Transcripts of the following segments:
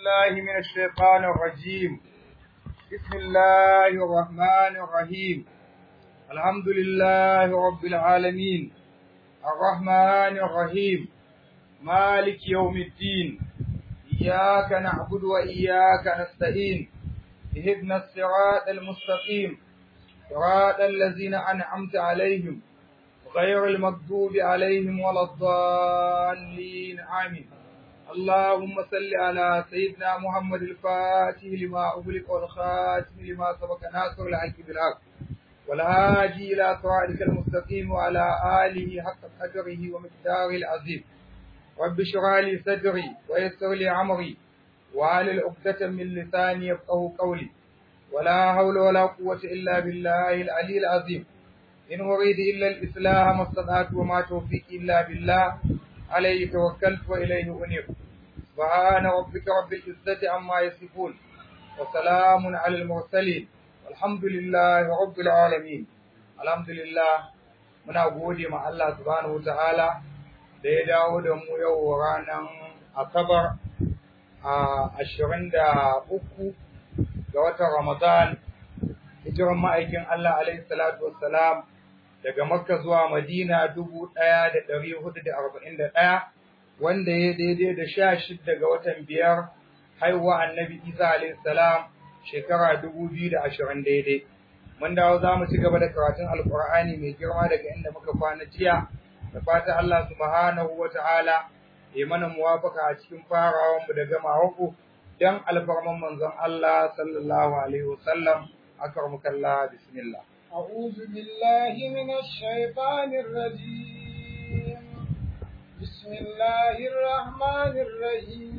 بالله من الشيطان الرجيم بسم الله الرحمن الرحيم الحمد لله رب العالمين الرحمن الرحيم مالك يوم الدين إياك نعبد وإياك نستعين اهدنا الصراط المستقيم صراط الذين أنعمت عليهم غير المغضوب عليهم ولا الضالين آمين اللهم صل على سيدنا محمد الفاتح لما أغلق والخاتم لما سبق ناصر الحق بالحق والهادي إلى صراطك المستقيم وعلى آله حق قدره ومقداره العظيم رب اشرح لي صدري ويسر لي عمري وعلى العقدة من لساني يفقه قولي ولا حول ولا قوة إلا بالله العلي العظيم إن أريد إلا الإصلاح ما استطعت وما توفيقي إلا بالله عليه توكلت وإليه أنيب سبحان ربك رب العزة عما يصفون وسلام على المرسلين والحمد لله رب العالمين الحمد لله muna gode ma Allah subhanahu ta'ala da ya dawo da mu yau ranar Asabar a ashirin da uku ga watan Ramadan hijiran ma'aikin Allah alaihi salatu wassalam daga Makka zuwa Madina dubu ɗaya da ɗari hudu da arba'in da ɗaya wanda ya daidai da sha shidda ga watan biyar haihuwa annabi Isa alaihi salam shekara dubu biyu da ashirin daidai. Mun dawo za mu ci gaba da karatun Alƙur'ani mai girma daga inda muka kwana jiya da fata Allah subhanahu wa ta'ala ya mana muwafaka a cikin farawanmu da gamawanku don alfarman manzon Allah sallallahu alaihi wasallam akarmukallah bismillah. أعوذ بالله من الشيطان الرجيم بسم الله الرحمن الرحيم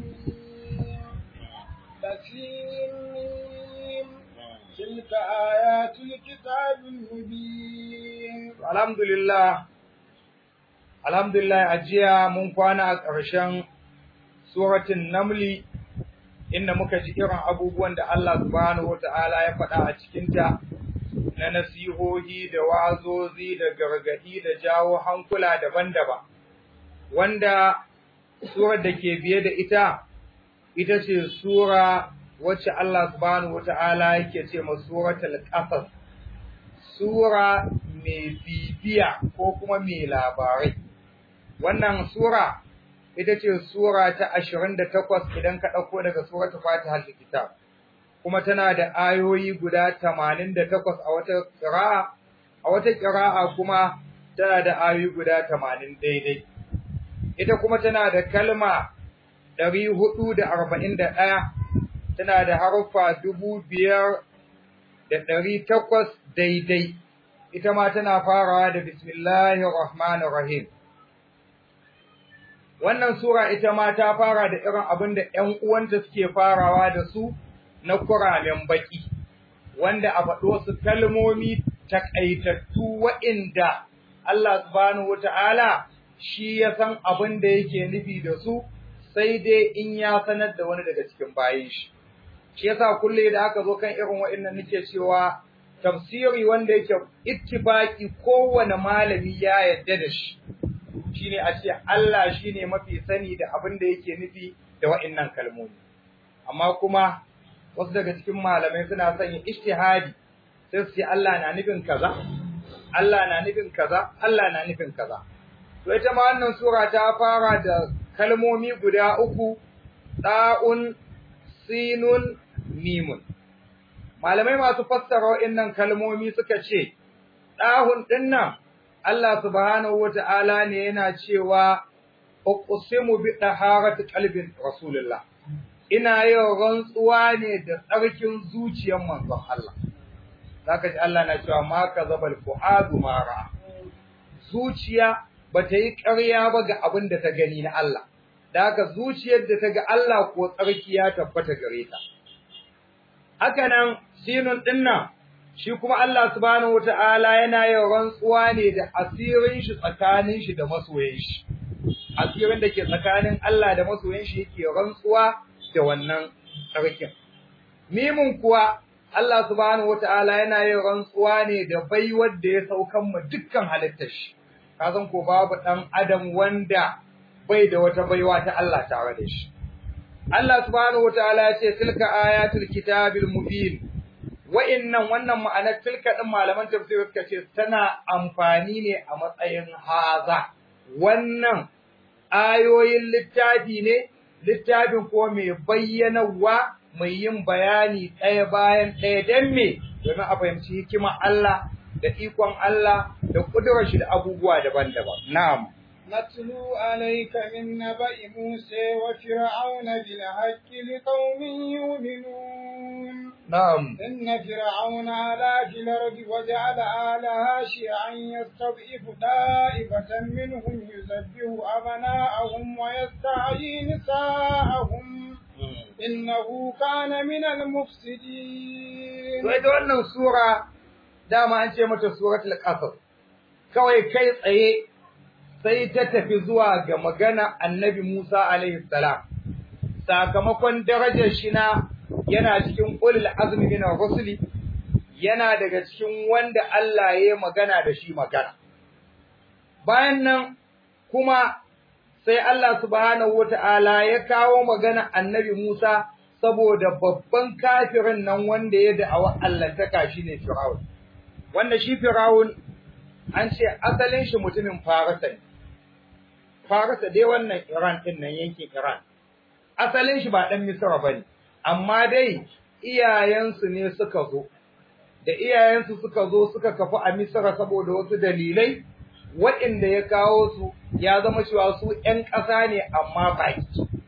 تسليم تلك آيات الكتاب المبين الحمد لله الحمد لله أجيا من كوانا أكرشان سورة النمل inda muka ji irin abubuwan da Allah subhanahu wata'ala ya faɗa a cikinta na nasihohi da wa'azozi da gargaɗi da jawo hankula daban-daban wanda surar da ke biye da ita ita ce sura wacce Allah subhanahu wata'ala yake ce ma suratul qasas sura mai bibiya ko kuma mai labarai wannan sura ita ce sura ta ashirin da takwas idan ka ɗauko daga suratul Fatiha kitab kuma tana da ayoyi guda tamanin da takwas a wata ƙira'a a wata ƙira'a kuma tana da ayoyi guda tamanin daidai ita kuma tana da kalma ɗari hudu da arba'in da ɗaya tana da haruffa dubu biyar da ɗari takwas daidai ita ma tana farawa da bismillahir rahmanir rahim Wannan Sura ita ma ta fara da irin abin da ‘yan uwanta suke farawa da su na kuramen baki, wanda a faɗo su kalmomi takaitattu wa'inda Allah subhanahu wata'ala shi ya san abin da yake nufi da su sai dai in ya sanar da wani daga cikin bayan shi. Shi yasa kulle da aka zo kan irin wa'innan nake cewa tafsiri wanda yake ittifaki kowane malami ya yarda da shi. shine a ce Allah shine mafi sani da abin da yake nufi da wa'annan kalmomi amma kuma wasu daga cikin malamai suna sanya ijtihadi sai su ce Allah na nufin kaza Allah na nufin kaza Allah na nufin kaza to ita ma wannan sura ta fara da kalmomi guda uku da'un sinun mimun malamai masu fassara wa'annan kalmomi suka ce dahun dinnan Allah subhanahu wata'ala ne yana cewa uqsimu bi taharati qalbin rasulullah ina yin rantsuwa ne da tsarkin zuciyar manzon Allah zaka ji Allah na cewa ma kazabal fuadu mara zuciya bata yi ƙarya ba ga abin da ta gani na Allah da haka zuciyar da ta ga Allah ko tsarki ya tabbata gare ta haka nan sinun dinnan shi kuma Allah subhanahu wata'ala yana yin rantsuwa ne da asirin shi tsakanin shi da masoyin shi asirin da ke tsakanin Allah da masoyin shi yake rantsuwa da wannan sarkin mimun kuwa Allah subhanahu wata'ala yana yin rantsuwa ne da baiwar da ya saukan mu dukkan halittar shi kazan ko babu dan adam wanda bai da wata baiwa ta Allah tare da shi Allah subhanahu wataala ya ce tilka ayatul kitabil mubin wa'innan wannan ma'anar tilka din malaman tafsir suka ce tana amfani ne a matsayin haza wannan ayoyin littafi ne littafin ko mai bayyanawa mai yin bayani ɗaya bayan ɗaya don me domin a fahimci hikimar Allah da ikon Allah da ƙudurar shi da abubuwa daban-daban na'am نتلو عليك من نبأ موسى وفرعون بالحق لقوم يؤمنون نعم إن فرعون علا في الأرض وجعل أهلها شيعا يستضعف طائفة منهم يذبح أبناءهم ويستحيي نساءهم إنه كان من المفسدين to ita wannan sura dama an ce mata suratul qasas kawai kai tsaye sai ta tafi zuwa ga magana annabi Musa alaihi salam sakamakon darajar shi na yana cikin ulul azmi min rusuli yana daga cikin wanda Allah ya magana da shi magana bayan nan kuma sai Allah subhanahu wata'ala ya kawo magana annabi Musa saboda babban kafirin nan wanda ya da'awa Allah ta shine Fir'aun wanda shi Fir'aun an ce asalin shi mutumin Farisa ne Farisa dai wannan Iran din nan yankin Iran asalin shi ba dan Misra bane amma dai iyayensu ne suka zo da iyayensu suka zo suka kafu a Misra saboda wasu dalilai waɗanda ya kawo su ya zama cewa su ƴan ƙasa ne amma baki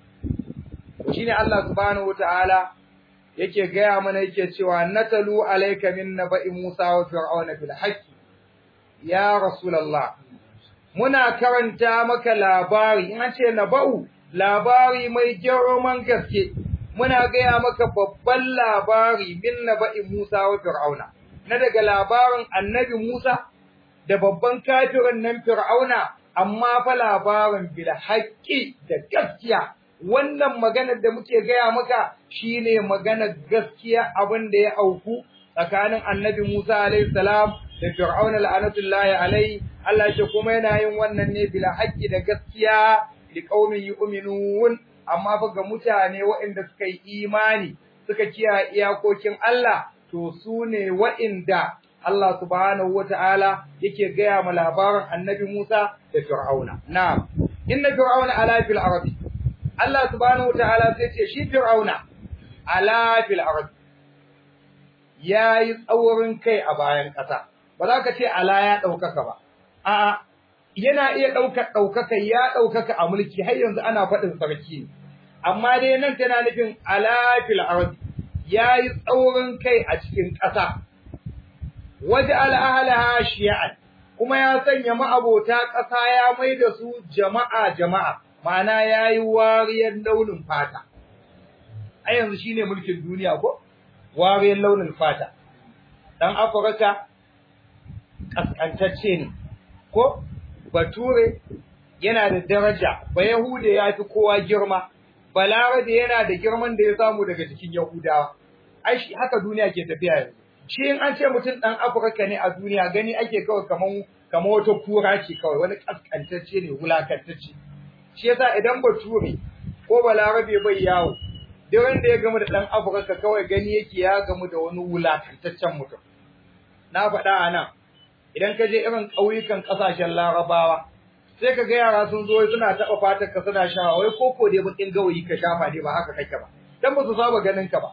shine Allah subhanahu wataala yake gaya mana yake cewa natalu alayka min naba'i Musa wa fir'auna fil haqqi ya rasulullah muna karanta maka labari in an ce naba'u labari mai girman gaske muna gaya maka babban labari min naba'i Musa wa fir'auna na daga labarin annabi Musa da babban kafirin nan fir'auna amma fa labarin bil haqqi da gaskiya wannan maganar da muke gaya maka shine maganar gaskiya abin da ya auku tsakanin annabi Musa alaihi salam da Fir'aun la'anatullahi alaihi Allah ya kuma yana yin wannan ne bila haqqi da gaskiya li qaumin yu'minun amma fa ga mutane waɗanda suka yi imani suka kiyaye iyakokin Allah to su ne waɗanda Allah subhanahu wata'ala yake gaya ma labarin annabi Musa da Fir'auna na'am inna fir'auna ala fil arabi Allah subhanahu wataala sai ce shi Fir'auna ala fil ard yayi tsaurin kai a bayan ƙasa ba za ka ce ala ya ɗaukaka ba a'a yana iya ɗaukar ɗaukaka ya ɗaukaka a mulki har yanzu ana faɗin sarki ne amma dai nan tana nufin ala fil ard yayi tsaurin kai a cikin ƙasa waje al'ahlaha shi'an kuma ya sanya ma'abota ƙasa ya mai da su jama'a jama'a ma'ana ya yi wariyar launin fata. A yanzu shi ne mulkin duniya ko? Wariyar launin fata. Ɗan Afirka ƙasƙantacce ne, ko? Bature yana da daraja, ba Yahuda ya fi kowa girma, Balarabe yana da girman da ya samu daga cikin Yahudawa. Ai, shi haka duniya ke tafiya yanzu. Shi in an ce mutum ɗan Afirka ne a duniya gani ake kawai kamar kamar wata kura ce kawai wani ƙasƙantacce ne wulakantacce. shi yasa idan bature ko balarabe bai yawo duk wanda ya gamu da dan afirka kawai gani yake ya gamu da wani wulakantaccen mutum na faɗa a nan idan ka je irin ƙauyukan ƙasashen larabawa sai ka ga yara sun zo suna taɓa fatar ka suna shawa wai koko dai bakin gawayi ka shafa ne ba haka kake ba dan ba su saba ganin ka ba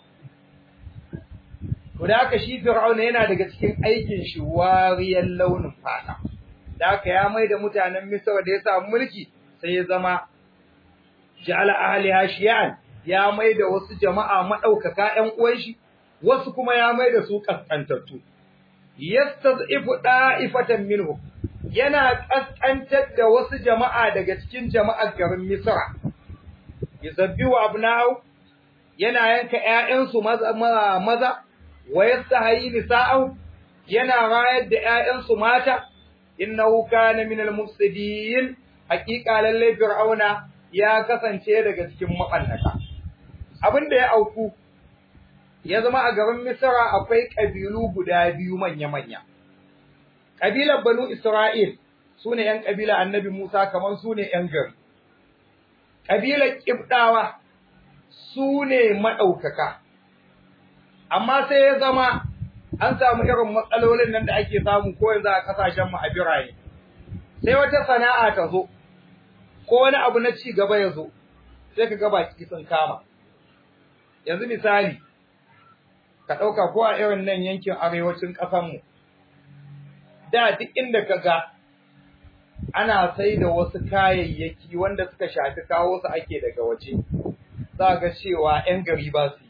to da haka shi fir'auna yana daga cikin aikin shi wariyar launin fata da haka ya mai da mutanen misra da ya samu mulki sai ya zama ja'ala ahliha shi'an ya mai da wasu jama'a madaukaka ƴan uwan shi wasu kuma ya mai da su kaskantattu yastad'ifu da'ifatan minhu yana kaskantar da wasu jama'a daga cikin jama'ar garin Misra yuzabbihu abna'u yana yanka ƴaƴansu maza maza wa yastahi nisa'u yana rayar da ƴaƴansu mata innahu kana minal mufsidin hakika lalle fir'auna ya kasance daga cikin mabannata abinda ya auku ya zama a garin misra akwai kabilu guda biyu manya manya kabilar banu isra'il sune yan kabila annabi musa kamar sune yan gari kabilar kibdawa su ne maɗaukaka amma sai ya zama an samu irin matsalolin nan da ake samu ko yanzu a kasashen mu a biraye sai wata sana'a ta zo ko wani abu na ci gaba ya zo sai ka ga baki sun kama yanzu misali ka ɗauka ko a irin nan yankin arewacin ƙasanmu da duk inda ka ga ana sai da wasu kayayyaki wanda suka shafi kawo su ake daga waje za ga cewa 'yan gari ba su yi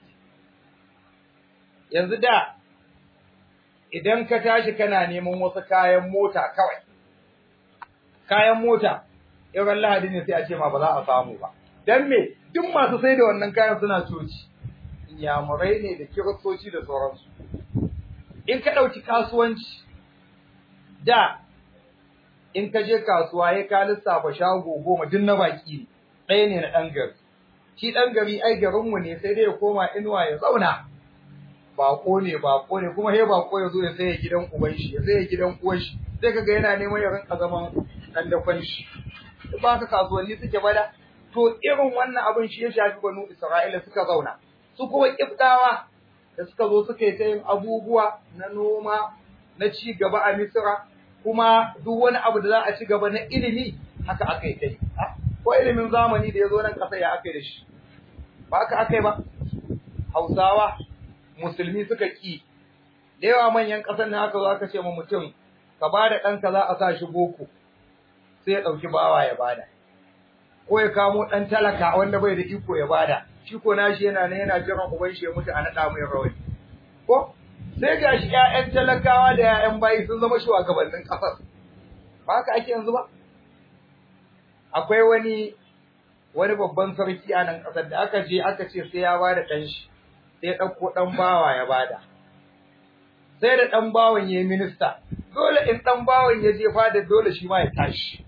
yanzu da idan ka tashi kana neman wasu kayan mota kawai kayan mota irin lahadi ne sai a ce ma ba za a samu ba dan me duk masu sai da wannan kayan suna coci inyamurai ne da kiristoci da sauransu in ka ɗauki kasuwanci da in ka je kasuwa ya ka lissafa shago goma duk na baki ɗaya ne na ɗan gari shi ɗan gari ai garinmu ne sai dai ya koma inuwa ya zauna bako ne bako ne kuma he bako ya zo ya saya gidan uban shi ya saya gidan uwan shi sai kaga yana neman ya rinka zaman dan dakon shi ba ka kasuwanni suke bada to irin wannan abin shi ya shafi banu Isra'ila suka zauna su kuma kiftawa da suka zo suka yi ta yin abubuwa na noma na ci gaba a Misra kuma duk wani abu da za a ci gaba na ilimi haka aka yi ta yi ko ilimin zamani da ya zo nan ƙasa ya aka yi da shi ba haka aka yi ba Hausawa musulmi suka ki da yawa manyan ƙasar nan aka zo aka ce ma mutum ka ba da ɗanka za a sa shi boko sai ya ɗauki bawa ya bada ko ya kamo ɗan talaka wanda bai da iko ya bada shi ko nashi yana nan yana jiran uban shi ya mutu a naɗa mai rawani ko sai ga shi ƴaƴan talakawa da ƴaƴan bayi sun zama shugabannin ƙasar ba haka ake yanzu ba akwai wani wani babban sarki a nan ƙasar da aka je aka ce sai ya bada ɗan shi sai ya ɗauko ɗan bawa ya bada sai da ɗan bawan ya yi minista dole in ɗan bawan ya je fada dole shi ma ya tashi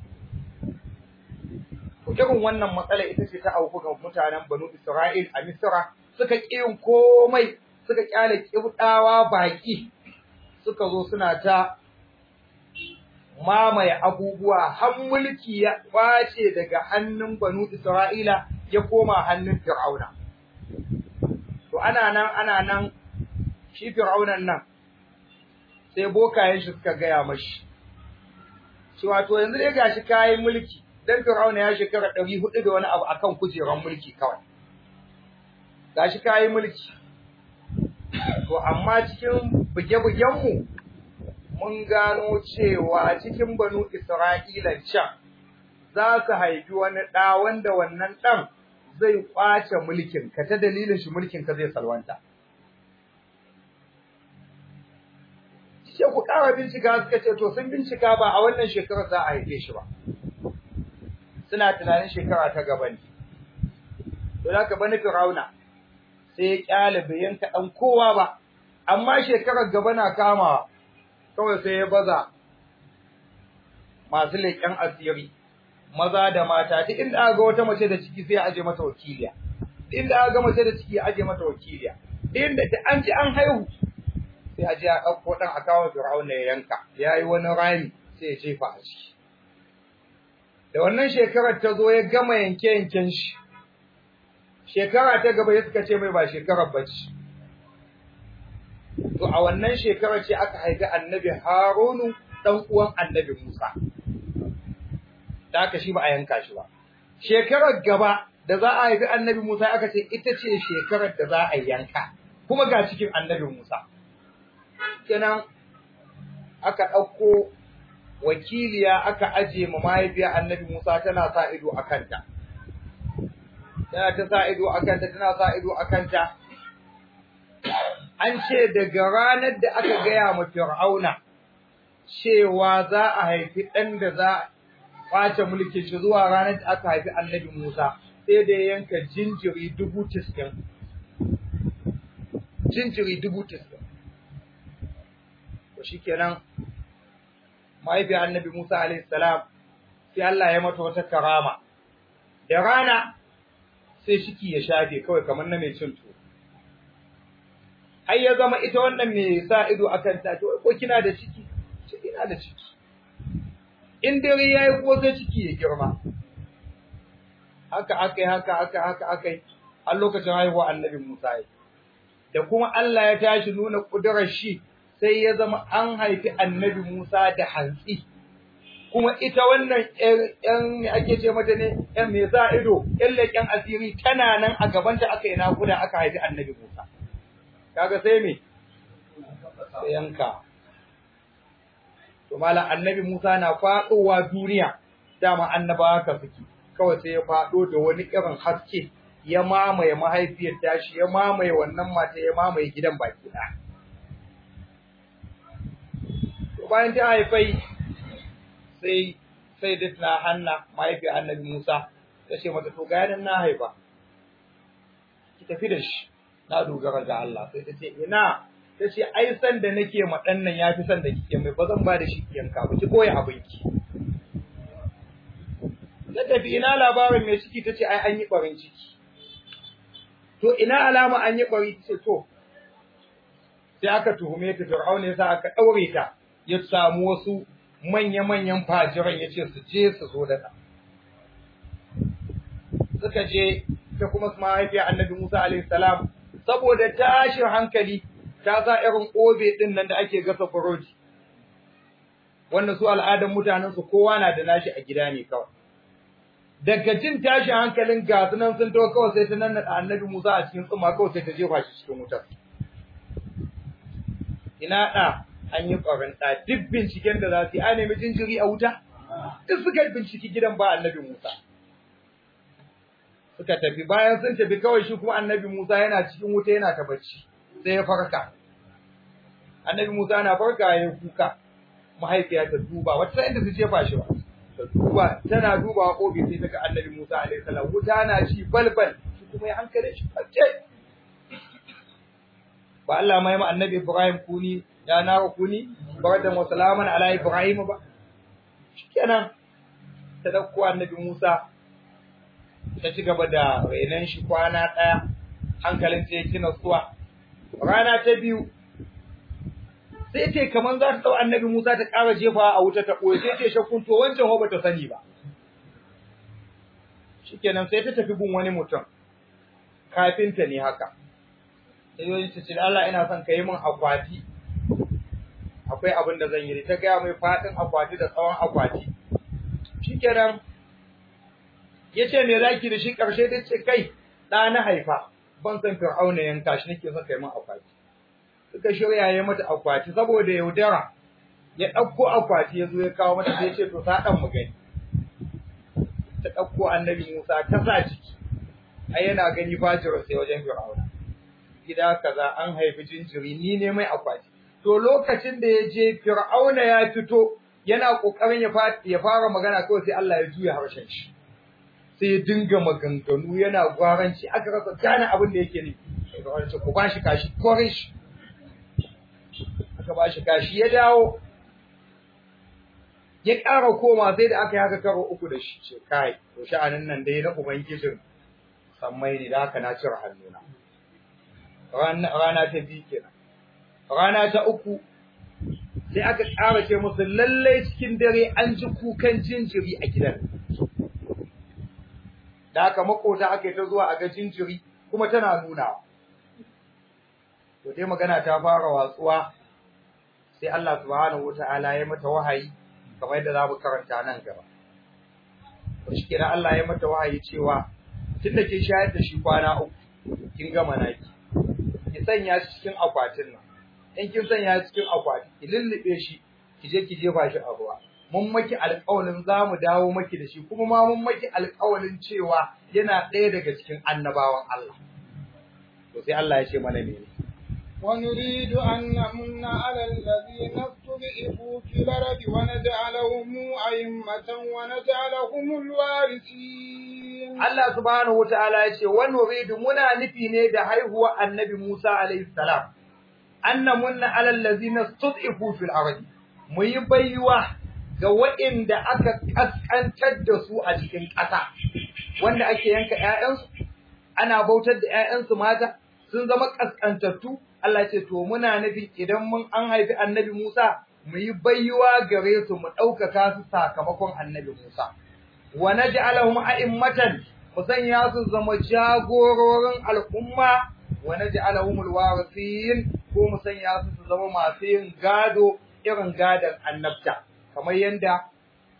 irin wannan matsala ita ce ta auku ga mutanen Banu Isra'il a Misra suka ƙi yin komai suka ƙyale ƙibɗawa baƙi suka zo suna ta mamaye abubuwa har mulki ya ƙwace daga hannun Banu Isra'ila ya koma hannun Fir'auna. To ana nan ana nan shi Fir'aunan nan sai bokayen shi suka gaya mashi. Cewa to yanzu dai gashi kayan mulki dan Fir'auna ya shekara ɗari hudu da wani abu akan kujerar mulki kawai. Gashi kayi mulki. To amma cikin buge-bugenmu mun gano cewa cikin banu Isra'ila can za su haifi wani ɗa wanda wannan ɗan zai ƙwace mulkin ka ta dalilin shi mulkin ka zai salwanta. Ce ku ƙara bincika suka ce to sun bincika ba a wannan shekarar za a haife shi ba. suna tunanin shekara ta gaba ne. To da ka bani Firauna sai ya kyale bai yanka ɗan kowa ba, amma shekarar gaba na kamawa kawai sai ya baza masu leƙen asiri, maza da mata, duk inda aka ga wata mace da ciki sai ya aje mata wakiliya. Duk inda aka ga mace da ciki ya aje mata wakiliya. Duk inda an ci an haihu sai a je a ɗauko ɗan a kawo Firauna ya yanka, ya yi wani rami sai ya jefa a ciki. da wannan shekarar ta zo ya gama yanke-yanken shi, shekara ta gaba ya suka ce mai ba shekarar bacci. To, a wannan shekarar ce aka haifi annabi Harunu ɗan uwan annabi Musa, da aka shi ba a yanka shi ba. Shekarar gaba da za a haifi annabi Musa aka ce ita ce shekarar da za a yanka, kuma ga cikin annabi Musa. Kenan aka ɗauko wakiliya aka aje ma mahaifiya annabi Musa tana sa ido a kanta. Tana ta sa ido a kanta, tana sa ido a kanta. An ce daga ranar da aka gaya ma Fir'auna cewa za a haifi ɗan da za a ƙwace mulkin shi zuwa ranar da aka haifi annabi Musa, sai da yanka jinjiri dubu tiskin. Jinjiri dubu tiskin. To shi kenan mahaifiyar annabi Musa alaihi salam sai Allah ya mata wata karama da rana sai shiki ya shafe kawai kamar na mai cin tuwo har ya zama ita wannan mai sa ido akan ta to ko kina da ciki ce ina da ciki in dare yayi ko sai ciki ya girma haka akai haka haka haka akai har lokacin haihuwa annabi Musa da kuma Allah ya tashi nuna kudurar shi sai ya zama an haifi annabi Musa da hantsi kuma ita wannan ƴan ake ce mata ne ƴan me sa ido ƴan leƙen asiri tana nan a gabanta aka yi nakuda aka haifi annabi Musa kaga sai me sai yanka to malam annabi Musa na faɗowa duniya dama annabawa ka suke kawai sai ya faɗo da wani irin haske ya mamaye mahaifiyar tashi ya mamaye wannan mata ya mamaye gidan baki ɗaya to bayan ta haifai sai sai da tana hanna mahaifiyar annabi Musa ta ce mata to ga na haifa ki tafi da shi na dogara ga Allah sai ta ce ina ta ce ai san da nake ma dan nan yafi san da kike mai ba zan ba da shi yanka ba ki koyi abinki ta tafi ina labarin mai ciki ta ce ai an yi barin ciki to ina alama an yi bari ta ce to sai aka tuhume ta Fir'auna yasa aka daure ta ya samu wasu manya-manyan fajiran ya ce su je su zo da ta suka je ta kuma su mahaifiya annabi Musa alaihi salam saboda tashin hankali ta sa irin obe din nan da ake gasa burodi wannan su al'adar mutanen su kowa na da nashi a gida ne kawai daga jin tashin hankalin gasu nan sun to kawai sai ta nan annabi Musa a cikin tsumma kawai sai ta jefa shi cikin wutar ina da an yi ƙwarin ɗa duk binciken da za su yi a nemi jinjiri a wuta duk suka binciki gidan ba annabi Musa suka tafi bayan sun tafi kawai shi kuma annabi Musa yana cikin wuta yana ta bacci sai ya farka annabi Musa na farka ya kuka mahaifiya ta duba wata sai inda su jefa shi ba ta duba tana duba kobi sai ta ga annabi Musa alaihi salam wuta na ci balbal shi kuma ya hankale shi face ba Allah mai ma annabi Ibrahim kuni ya na kuni bardan wa salaman ala Ibrahim ba shikenan ta dauko annabi Musa ta ci gaba da renon shi kwana ɗaya hankalin ta yake nasuwa rana ta biyu sai ce kamar za ta ɗau annabi Musa ta ƙara jefa a wuta ta ɓoye sai ce shakkun to wancan ho bata sani ba shikenan sai ta tafi gun wani mutum kafinta ne haka sai wani ta ce Allah ina son ka yi min akwati akwai abin da zan yi ta gaya mai faɗin akwati da tsawon akwati shikenan ya ce me zaki da shi ƙarshe ta ce kai ɗa na haifa ban san fir'auna yanka shi nake son kai min akwati suka shirya ya mata akwati saboda yaudara ya ɗauko akwati ya zo ya kawo mata sai ce to ta ɗan mu gani ta ɗauko annabi Musa ta sa ciki ai yana gani fajirar sai wajen fir'auna gida kaza an haifi jinjiri ni ne mai akwati to lokacin da ya je fir'auna ya fito yana kokarin ya fara magana kawai sai Allah ya juya harshen shi sai ya dinga maganganu yana gwaranci aka rasa gane abin da yake ne sai ce ku bashi kashi korin shi aka bashi kashi ya dawo ya ƙara koma sai da aka yi haka karo uku da shi ce kai to sha'anin nan dai na ubangijin sammai ne da haka na cire hannuna rana ta biyu kenan rana ta uku sai aka ƙara ce musu lallai cikin dare an ji kukan jinjiri a gidan da haka makota aka yi ta zuwa a ga jinjiri kuma tana nunawa to dai magana ta fara watsuwa sai Allah subhanahu wataala ya mata wahayi kamar yadda za mu karanta nan gaba to shi kenan Allah ya mata wahayi cewa tunda kin shayar da shi kwana uku kin gama naki ki sanya shi cikin akwatin nan in kin sanya shi cikin akwati ki lullube shi ki je ki jefa shi a ruwa mun maki alƙawarin za mu dawo maki da shi kuma ma mun maki alƙawarin cewa yana ɗaya daga cikin annabawan Allah to sai Allah ya ce mana ne ونريد أن نمن على الذين استضعفوا في الأرض ونجعلهم أئمة ونجعلهم الوارثين Allah subhanahu wataala ya ce wa nuridu muna nufi ne da haihuwa annabi Musa alaihi salam annamunna ala allazina stud'ifu fil ardi mu yi baiwa ga waɗanda aka kaskantar da su a cikin ƙasa wanda ake yanka ƴaƴansu ana bautar da ƴaƴansu mata sun zama kaskantattu Allah ce to muna nufi idan mun an haifi annabi Musa mu yi baiwa gare su mu ɗaukaka su sakamakon annabi Musa wa naj'alahum a'immatan mu sanya su zama jagororin al'umma wa naj'alahumul warithin ko mu sanya su su zama masu yin gado irin gadon annabta kamar yanda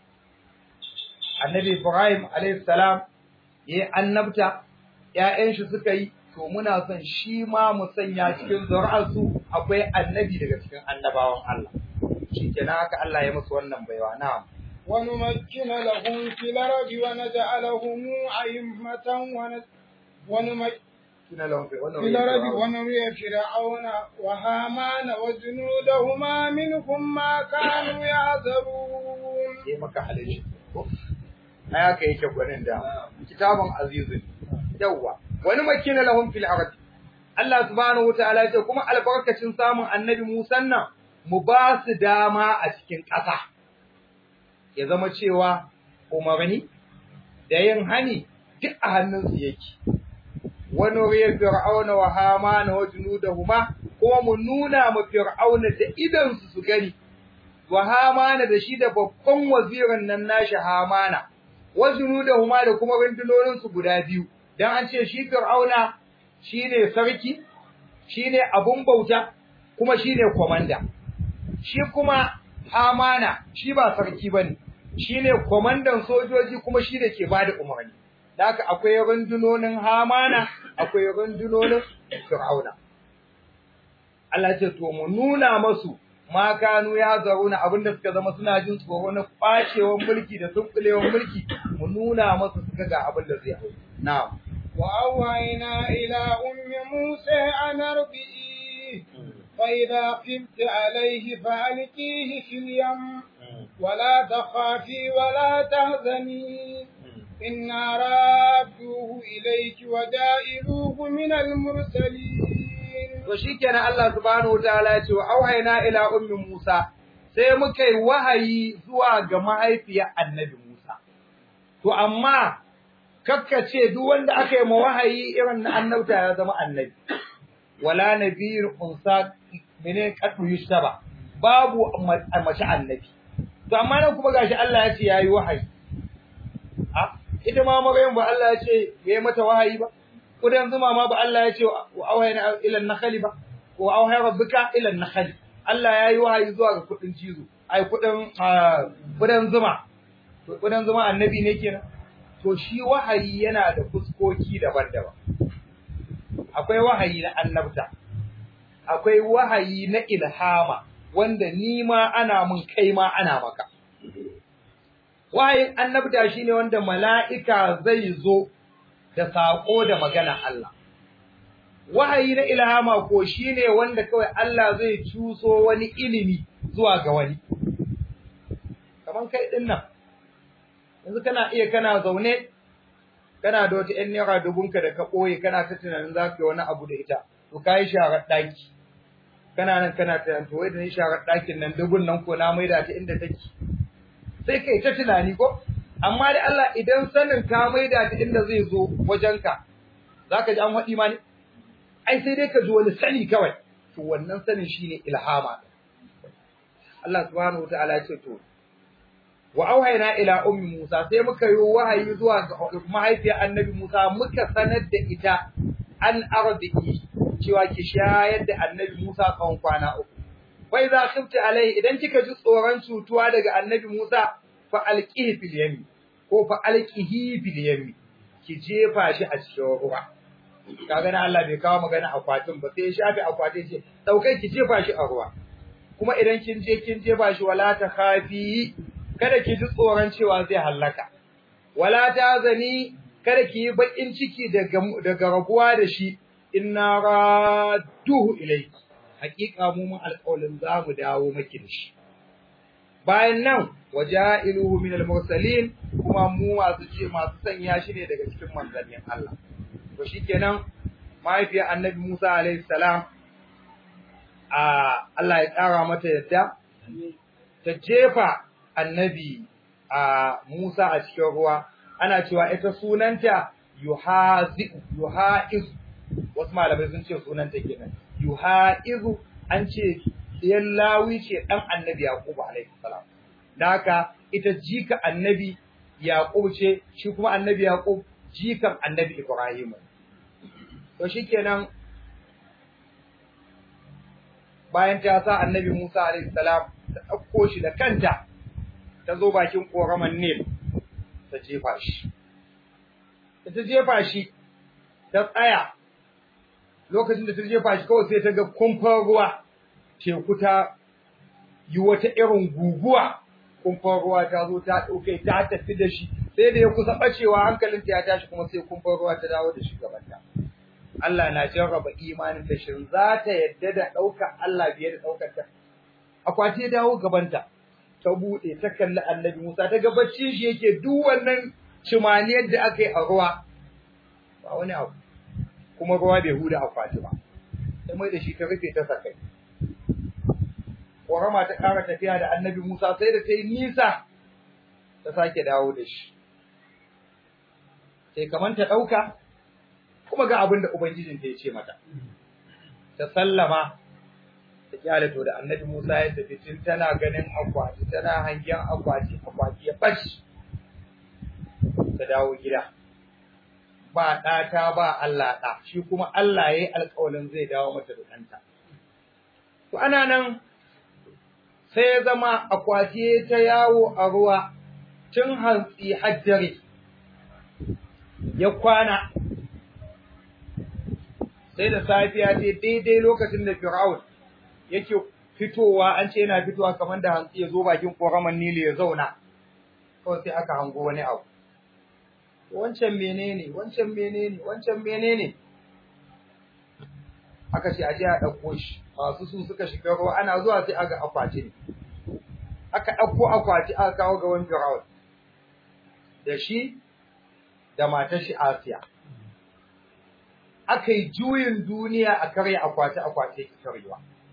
annabi Ibrahim alayhi salam yayi annabta ƴaƴan shi suka yi to muna son shi ma mu sanya cikin zuri'arsu akwai annabi daga cikin annabawan Allah shikenan haka Allah ya musu wannan baiwa na'am ونمكن لهم في الأرض ونجعلهم أئمة ونمكن kina lahum fi wannan في الأرض ونري فرعون وهامان وجنودهما منهم ما كانوا يحذرون sai maka halishi ai haka yake gwanin da kitabun azizun yawa wani makina lahum fil ardi Allah subhanahu wataala ya ce kuma albarkacin samun annabi Musa nan mu ba su dama a cikin ƙasa ya zama cewa umarni da yin hani duk a hannunsu yake wani riya fir'auna wa hamana wa junudahuma kuma mu nuna ma fir'auna da idansu su gani wa hamana da shi da babban wazirin nan nashi hamana wa junudahuma da kuma rundunonin su guda biyu dan an ce shi fir'auna shine sarki shine abun bauta kuma shine komanda shi kuma hamana shi ba sarki bane shine komandan sojoji kuma shi da ke bada umarni da haka akwai rundunonin hamana akwai rundunonin fir'auna Allah ce to mu nuna masu ma kanu ya zaruna abinda suka zama suna jin tsoro na kwacewan mulki da sunkulewan mulki mu nuna masu suka ga abin da zai hau na'am وأوحينا إلى أم موسى أن أرضئيه فإذا خفت عليه فألقيه في اليم ولا تخافي ولا تهزني إنا رادوه إليك ودائروه من المرسلين to shikenan Allah subhanahu wataala ya ce wa auhayna ila ummi Musa sai muka yi wahayi zuwa ga mahaifiyar annabi Musa to amma kakkace duk wanda aka yi ma wahayi irin na annabta ya zama annabi wala nabiyyin unsa mene kadu yushtaba babu mace annabi to amma nan kuma gashi Allah ya ce yayi wahayi a ita ma Maryam ba Allah ya ce yayi mata wahayi ba kudan zuma ma ba Allah ya ce wa auhayna ila an-nakhli ba wa auhay rabbuka ila an-nakhli Allah yayi wahayi zuwa ga kudin cizo ai kudin kudan zuma to kudan zuma annabi ne kenan to shi wahayi yana da fuskoki daban-daban akwai wahayi na annabta akwai wahayi na ilhama wanda ni ma ana mun kai ma ana maka wahayin annabta shine wanda mala'ika zai zo da saƙo da magana Allah. Wahayi na ilhama ko shi ne wanda kawai Allah zai cuso wani ilimi zuwa ga wani. Kaman kai ɗin nan, yanzu kana iya kana zaune, kana da wata ‘yan naira dubunka da ka ɓoye kana ta tunanin za ka yi wani abu da ita, to ka yi sharar ɗaki. Kana nan kana tunanin, to wai da ni sharar ɗakin nan dubun nan ko na maida ta inda take. Sai kai ta tunani ko? amma da Allah idan sanin ka maida ta inda zai zo wajenka zaka ji an haɗi ma ne ai sai dai ka ji wani sani kawai to wannan sanin shine ilhama Allah subhanahu wataala ya ce to wa auhayna ila ummi Musa sai muka yi wahayi zuwa ga mahaifiyar annabi Musa muka sanar da ita an arziki cewa ki shayar da annabi Musa tsawon kwana uku wai za khifta alai idan kika ji tsoron cutuwa daga annabi Musa fa alqihi fil yami ko fa alqihi fil yami ki jefa shi a cikin ruwa kaga na Allah bai kawo magana akwatin ba sai ya shafi akwatin ce daukai ki jefa shi a ruwa kuma idan kin je kin jefa shi wala ta khafi kada ki ji tsoron cewa zai hallaka wala ta zani kada ki yi bakin ciki daga daga rabuwa da shi inna radduhu ilayki hakika mu mun alƙawarin za mu dawo maki da shi bayan nan waja'iluhu min al-mursalin kuma mu masu ce masu sanya shi ne daga cikin manzannin Allah to shikenan mahaifiyar annabi Musa alaihi salam a Allah ya ƙara mata yadda ta jefa annabi a Musa a cikin ruwa ana cewa ita sunanta yuhazi yuhaiz wasu malamai sun ce sunanta kenan yuhaizu an ce ɗiyan lawi ce ɗan annabi Yaƙubu alaihi salam. Da haka ita jika annabi Yaƙub ce, shi kuma annabi Yaƙub jikan annabi Ibrahim to shikenan bayan ta sa annabi Musa alaihi salam ta ɗauko shi da kanta ta zo bakin ƙoraman Nil ta jefa shi ta jefa shi ta tsaya lokacin da ta jefa shi kawai sai ta ga kumfar ruwa teku ta yi wata irin guguwa kumfar ruwa ta zo ta ɗauke ta tafi da shi sai da ya kusa ɓacewa hankalinta ya tashi kuma sai kumfar ruwa ta dawo da shi gabanta Allah na jarraba imanin ta shin za ta yadda da ɗaukar Allah biye da ɗaukar ta akwati ya dawo gabanta ta buɗe ta kalli annabi Musa ta ga bacci shi yake duk wannan cimaniyar da aka yi a ruwa ba wani abu kuma ruwa bai huda akwati ba sai mai da shi ta rufe ta sakai Ƙorama ta ƙara tafiya da annabi Musa sai da ta yi nisa ta sake dawo da shi. Sai kamar ta ɗauka, kuma ga abin da Ubangijinta ya ce mata. Ta sallama, ta kyale to da annabi Musa ya tafi tun tana ganin akwati, tana hangen akwati, akwati ya ɓaci. Ta dawo gida. Ba ɗata ba Allah ɗa, shi kuma Allah ya yi alƙawalin zai dawo mata da ɗanta. To ana nan sai ya zama akwati ta yawo a ruwa tun hantsi hajjare ya kwana sai da safiya ce daidai lokacin da Fir'aun yake fitowa an ce yana fitowa kamar da hantsi ya zo bakin koraman Nili ya zauna kawai sai aka hango wani abu wancan menene wancan menene wancan menene aka ce aje a ɗauko shi masu su suka shiga ruwa ana zuwa sai aga akwati ne aka ɗauko akwati aka kawo ga wani Fir'aun da shi da matar shi Asiya aka yi juyin duniya a karya akwati akwati ki karyewa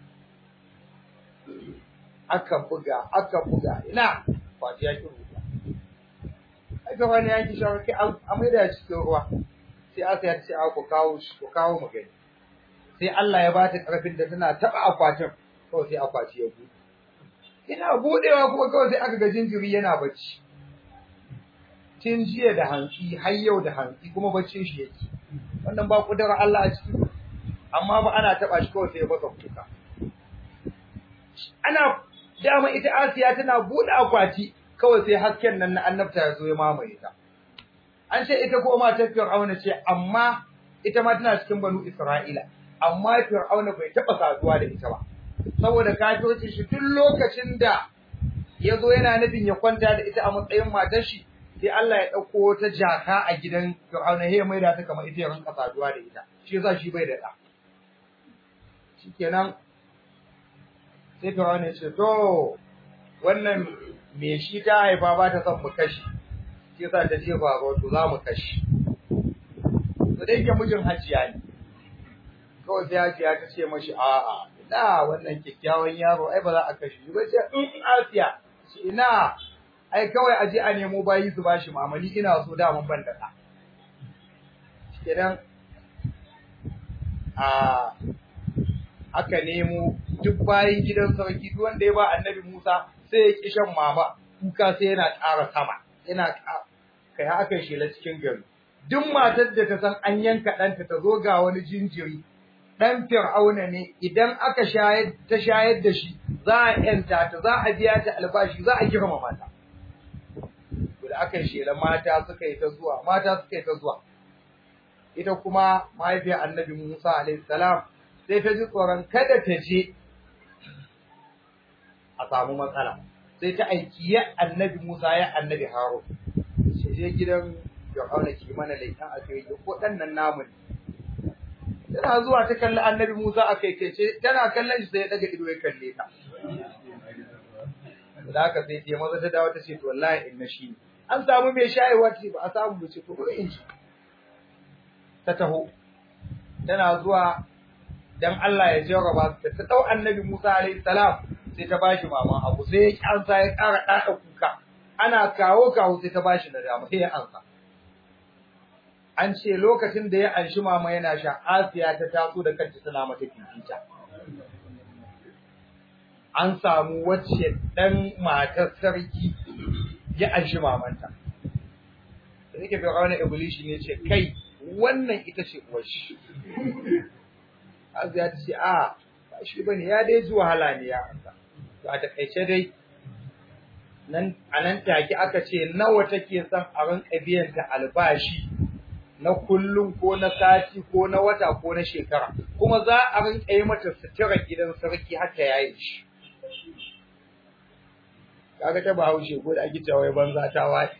aka buga aka buga ina akwati ya ki ruwa aka wani ya ki shawarki a mai da cikin ruwa sai Asiya ta ce a ku kawo shi ku kawo mu gani sai Allah ya bata karfin da tana taba akwatin kawai sai akwati ya buɗe ina buɗewa kuma kawai sai aka ga jinjiri yana bacci tun jiya da hantsi har yau da hantsi kuma baccin shi yake wannan ba kudura Allah a ciki amma ba ana taba shi kawai sai ya baka kuka ana dama ita Asiya tana buɗe akwati kawai sai hasken nan na annabta ya zo ya mamaye ta an ce ita ko matar Fir'auna ce amma ita ma tana cikin banu Isra'ila amma Fir'auna bai taɓa saduwa da ita ba saboda kafirci shi duk lokacin da ya zo yana nufin ya kwanta da ita a matsayin matar shi sai Allah ya ɗauko wata jaka a gidan Fir'auna ya mai da ta kamar ita ya rinka saduwa da ita shi yasa shi bai da ɗa shikenan sai Fir'auna ya ce to wannan me shi ta haifa ba ta son mu kashi shi yasa ta ce ba to za mu kashi to da yake mijin hajiya ne kawai sai hajiya ta ce mashi a'a ina wannan kyakkyawan yaro ai ba za a kashe shi ba ce in asiya shi ina ai kawai a je a nemo bayi su bashi mamali ina so da mun ban da ka kenan a aka nemo duk bayin gidan sarki duk wanda ya ba annabi Musa sai ya ki shan mama kuka sai yana ƙara sama yana kai haka shela cikin gari duk matar da ta san an yanka ɗanta ta zo ga wani jinjiri ɗan fir'auna ne idan aka shayar ta shayar da shi za a yanta ta za a biya ta albashi za a girmama ta da aka shela mata suka yi ta zuwa mata suka yi ta zuwa ita kuma mahaifiyar annabi Musa alaihi salam sai ta ji tsoron kada ta je a samu matsala sai ta aiki ya annabi Musa ya annabi Harun sai je gidan Fir'auna ki mana laifin a kai ko ɗannan namu ne tana zuwa ta kalli annabi Musa a kai ce tana kallon shi sai ya daga ido ya kalle ta da haka sai ta maza ta dawo ta ce to wallahi inna shi ne an samu mai shayarwa ce ba a samu ba ce to bari in ci ta taho tana zuwa dan Allah ya jarraba ta ta dau annabi Musa alaihi salam sai ta bashi mama abu sai ya kansa ya ƙara ɗaɗa kuka ana kawo kawo sai ta bashi da dama sai ya ansa an ce lokacin da ya anshi mama yana sha Asiya ta taso da kanta tana mata fifita an samu wacce dan matar sarki ya anshi mamanta da yake fir'auna iblishi ne ce kai wannan ita ce uwar shi Asiya ta ce a ba shi bane ya dai ji wahala ne ya Allah to a takaice dai nan a nan take aka ce nawa take son a rinka biyan ta albashi na kullum ko na sati ko na wata ko na shekara kuma za a rinka yi mata sutura gidan sarki haka yayi shi kaga ta bahaushe ko da ake cewa banza ta wace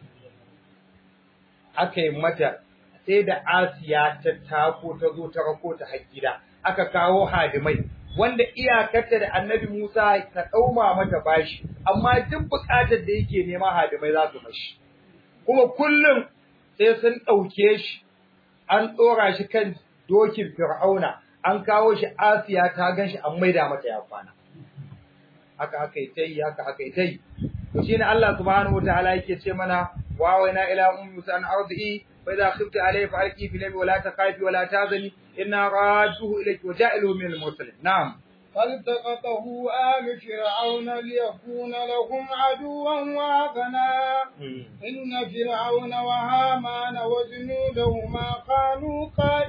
aka yi mata sai da Asiya ta tako ta zo ta rako ta har gida aka kawo hadimai wanda iyakarta da Annabi Musa ta dauma mata bashi amma duk bukatar da yake nema hadimai za su mashi kuma kullum sai sun dauke shi an tsora shi kan dokin Fir'auna an kawo shi Asiya ta ganshi an maida mata ya kwana haka aka yi tai haka aka yi tai to shine Allah subhanahu wataala yake ce mana wa wa ina ila ummi musa an ardi fa idha khifti alayhi fa alqi fi nabi wa la takhafi wa la tahzani inna radduhu ilayki wa ja'iluhu min al-mursalin na'am فالتقطه آل فرعون ليكون لهم عدوا وهزنا إن فرعون وهامان وجنودهما كانوا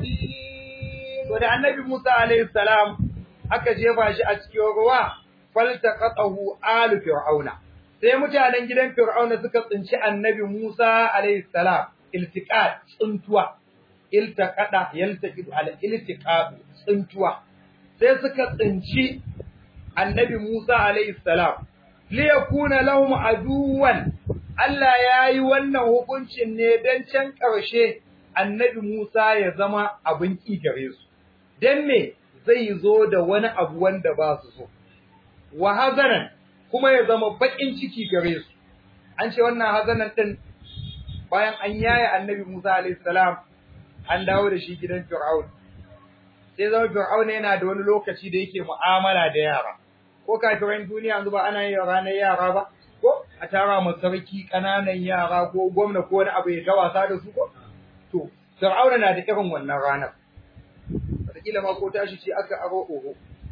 قادين to da annabi Musa alayhi salam aka jefa shi a cikin ruwa faltaqatahu alu fir'auna sai mutanen gidan fir'auna suka tsinci annabi Musa alayhi salam iltiqat tsuntuwa iltaqada yaltaqidu ala iltiqat tsuntuwa sai suka tsinci annabi Musa alayhi salam li yakuna lahum aduwan Allah yayi wannan hukuncin ne dan can karshe annabi Musa ya zama abin ki gare su dan me zai zo da wani abu wanda ba su so wa hazanan kuma ya zama bakin ciki gare su an ce wannan hazanan din bayan an yaya annabi Musa alayhi salam an dawo da shi gidan Fir'aun sai zama Fir'aun yana da wani lokaci da yake mu'amala da yara ko kafiran duniya yanzu ba ana yin ranar yara ba ko a tara mu sarki kananan yara ko gwamna ko wani abu ya ta wasa da su ko to Fir'aun na da irin wannan ranar wataƙila ma ko tashi ce aka aro oho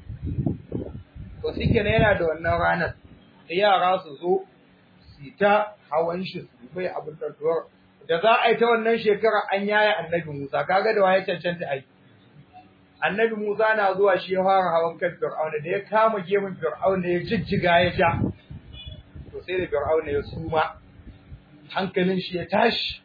to shi kenan yana da wannan ranar da yara su zo su ta hawan shi su bai abin da da za a yi ta wannan shekara an yaya annabi Musa kaga da waye cancanta ai annabi Musa na zuwa shi ya fara hawan kan Fir'auna da ya kama gemun Fir'auna ya jijjiga ya ja to sai da Fir'auna ya suma hankalin shi ya tashi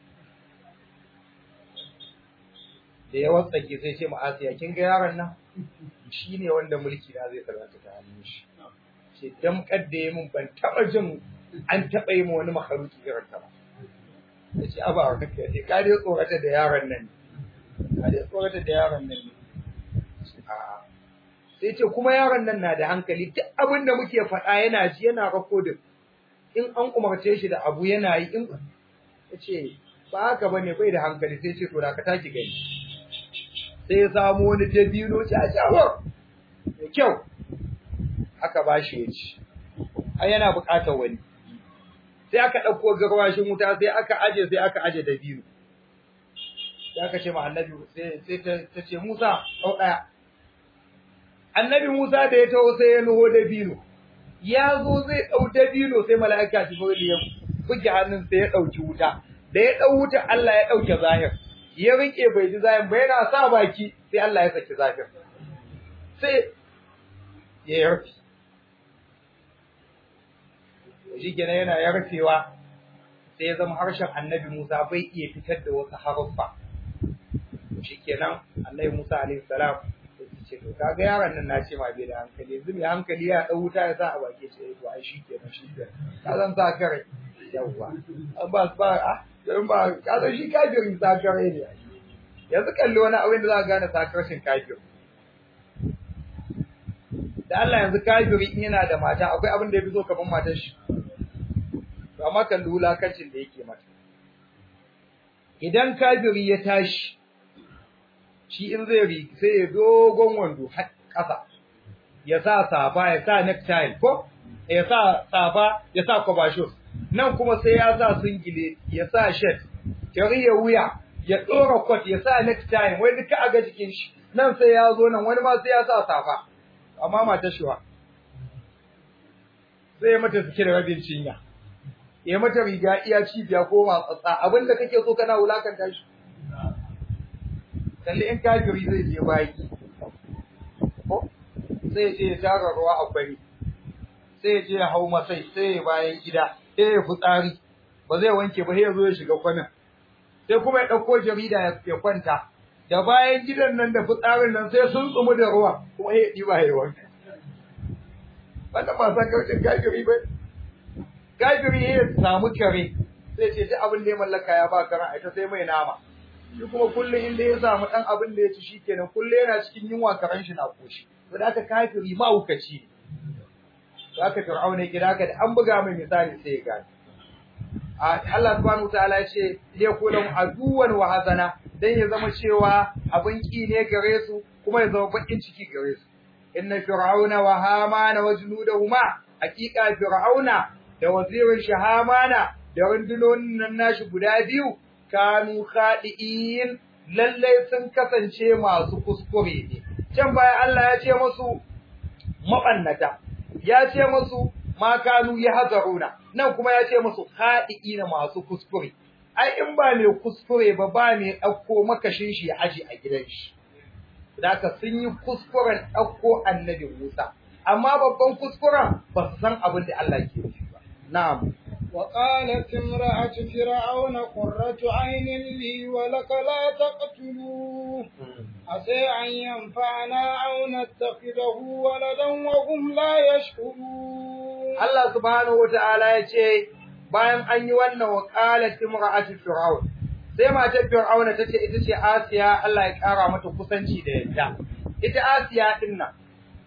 da ya watsake sai ce ma'asiya kin ga yaron nan shi ne wanda mulki na zai karanta ta hannun shi ce damkar da ya mun ban taba jin an taba yi wani makaruki irin ta ba ya ce aba wa kake ce ka dai tsorata da yaron nan ka dai tsorata da yaron nan ne sai ce kuma yaron nan na da hankali duk abin da muke faɗa yana ji yana rakodin in an umarce shi da abu yana yi in ya ce ba haka ba ne bai da hankali sai ce to da ka taki gani sai ya samu wani dabino jajawar da kyau aka ba shi ya ci ai yana buƙatar wani sai aka ɗauko garwashin wuta sai aka aje sai aka aje dabino sai aka ce ma annabi sai sai ta ce Musa ɗau ɗaya annabi Musa da ya taho sai ya nuho dabino ya zo zai ɗau dabino sai mala'ika Jibril ya buge hannun sai ya ɗauki wuta da ya ɗau wuta Allah ya ɗauke zahir ya rike bai ji zahin ba yana sa baki sai Allah ya saki zafin sai ya yarfi shi kenan yana yarfewa sai ya zama harshen annabi Musa bai iya fitar da wasu haruffa shi kenan annabi Musa alaihi salam ya ce to kaga yaron nan na ce ma bai da hankali yanzu mai hankali ya dau wuta ya sa a baki ce to ai shi kenan shi kenan ka zan sa kare yawwa an ba ba a don ba ka san shi kafirin sakare ne yanzu kalli wani abin da za ka gane sakarshin kafir da Allah yanzu kafiri in yana da mata akwai abin da ya fi so kaman matar shi to amma kalli wulakancin da yake mata idan kafiri ya tashi shi in zai ri sai ya dogon wando ƙasa ya sa safa ya sa necktie ko ya sa safa ya sa kwabashos nan kuma sai ya sa singile ya sa shirt ya wuya ya ɗora kwat ya sa necktie wai duka a ga jikin shi nan sai ya zo nan wani ma sai ya sa safa amma mata shiwa sai ya mata suke da rabin cinya ya mata riga iya cibiya ko matsatsa abin da kake so kana wulakanta shi kalli in kafiri zai je bayi ko sai ya je ya tara ruwa a kwari sai ya je ya hau masai sai ya bayan gida sai ya fitsari ba zai wanke ba sai ya zo ya shiga kwanan sai kuma ya ɗauko jarida ya kwanta da bayan gidan nan da fitsarin nan sai sun tsumu da ruwa kuma ya ɗiba ya wanka wannan ba san kaucin kafiri ba kafiri ya samu kare sai ce duk abin da ya mallaka ya ba karan ita sai mai nama shi kuma kullum inda ya samu ɗan abin da ya ci shikenan kullum yana cikin yunwa karan shi na koshi to da aka kafiri ma wukaci to aka fir'auna ya gida ka da an buga mai misali sai ya gane Allah subhanahu wataala ya ce liyakunum aduwan wa hazana dan ya zama cewa abin ki ne gare su kuma ya zama bakin ciki gare su inna fir'auna wa hamana wa junudahuma haqiqa fir'auna da wazirin shi hamana da rundunonin nan nashi guda biyu kanu khadi'in lalle sun kasance masu kuskure ne can baya Allah ya ce musu mabannata ya ce musu ma kanu ya hazaruna nan kuma ya ce musu haɗi'ina masu kuskure ai in ba mai kuskure ba ba mai ɗauko makashin shi ya aji a gidan shi Daka sun yi kuskuren ɗauko annabi Musa amma babban kuskuren ba su san abin da Allah ke yi ba na'am وقالت امرأة فرعون قرة عين لي ولك لا تقتلوه عسى أن ينفعنا أو نتخذه ولدا وهم لا يشكرون Allah subhanahu wata'ala ya ce bayan an yi wannan waqalat imra'atu fir'aun sai matar fir'auna tace ita ce Asiya Allah ya kara mata kusanci da yadda ita Asiya din nan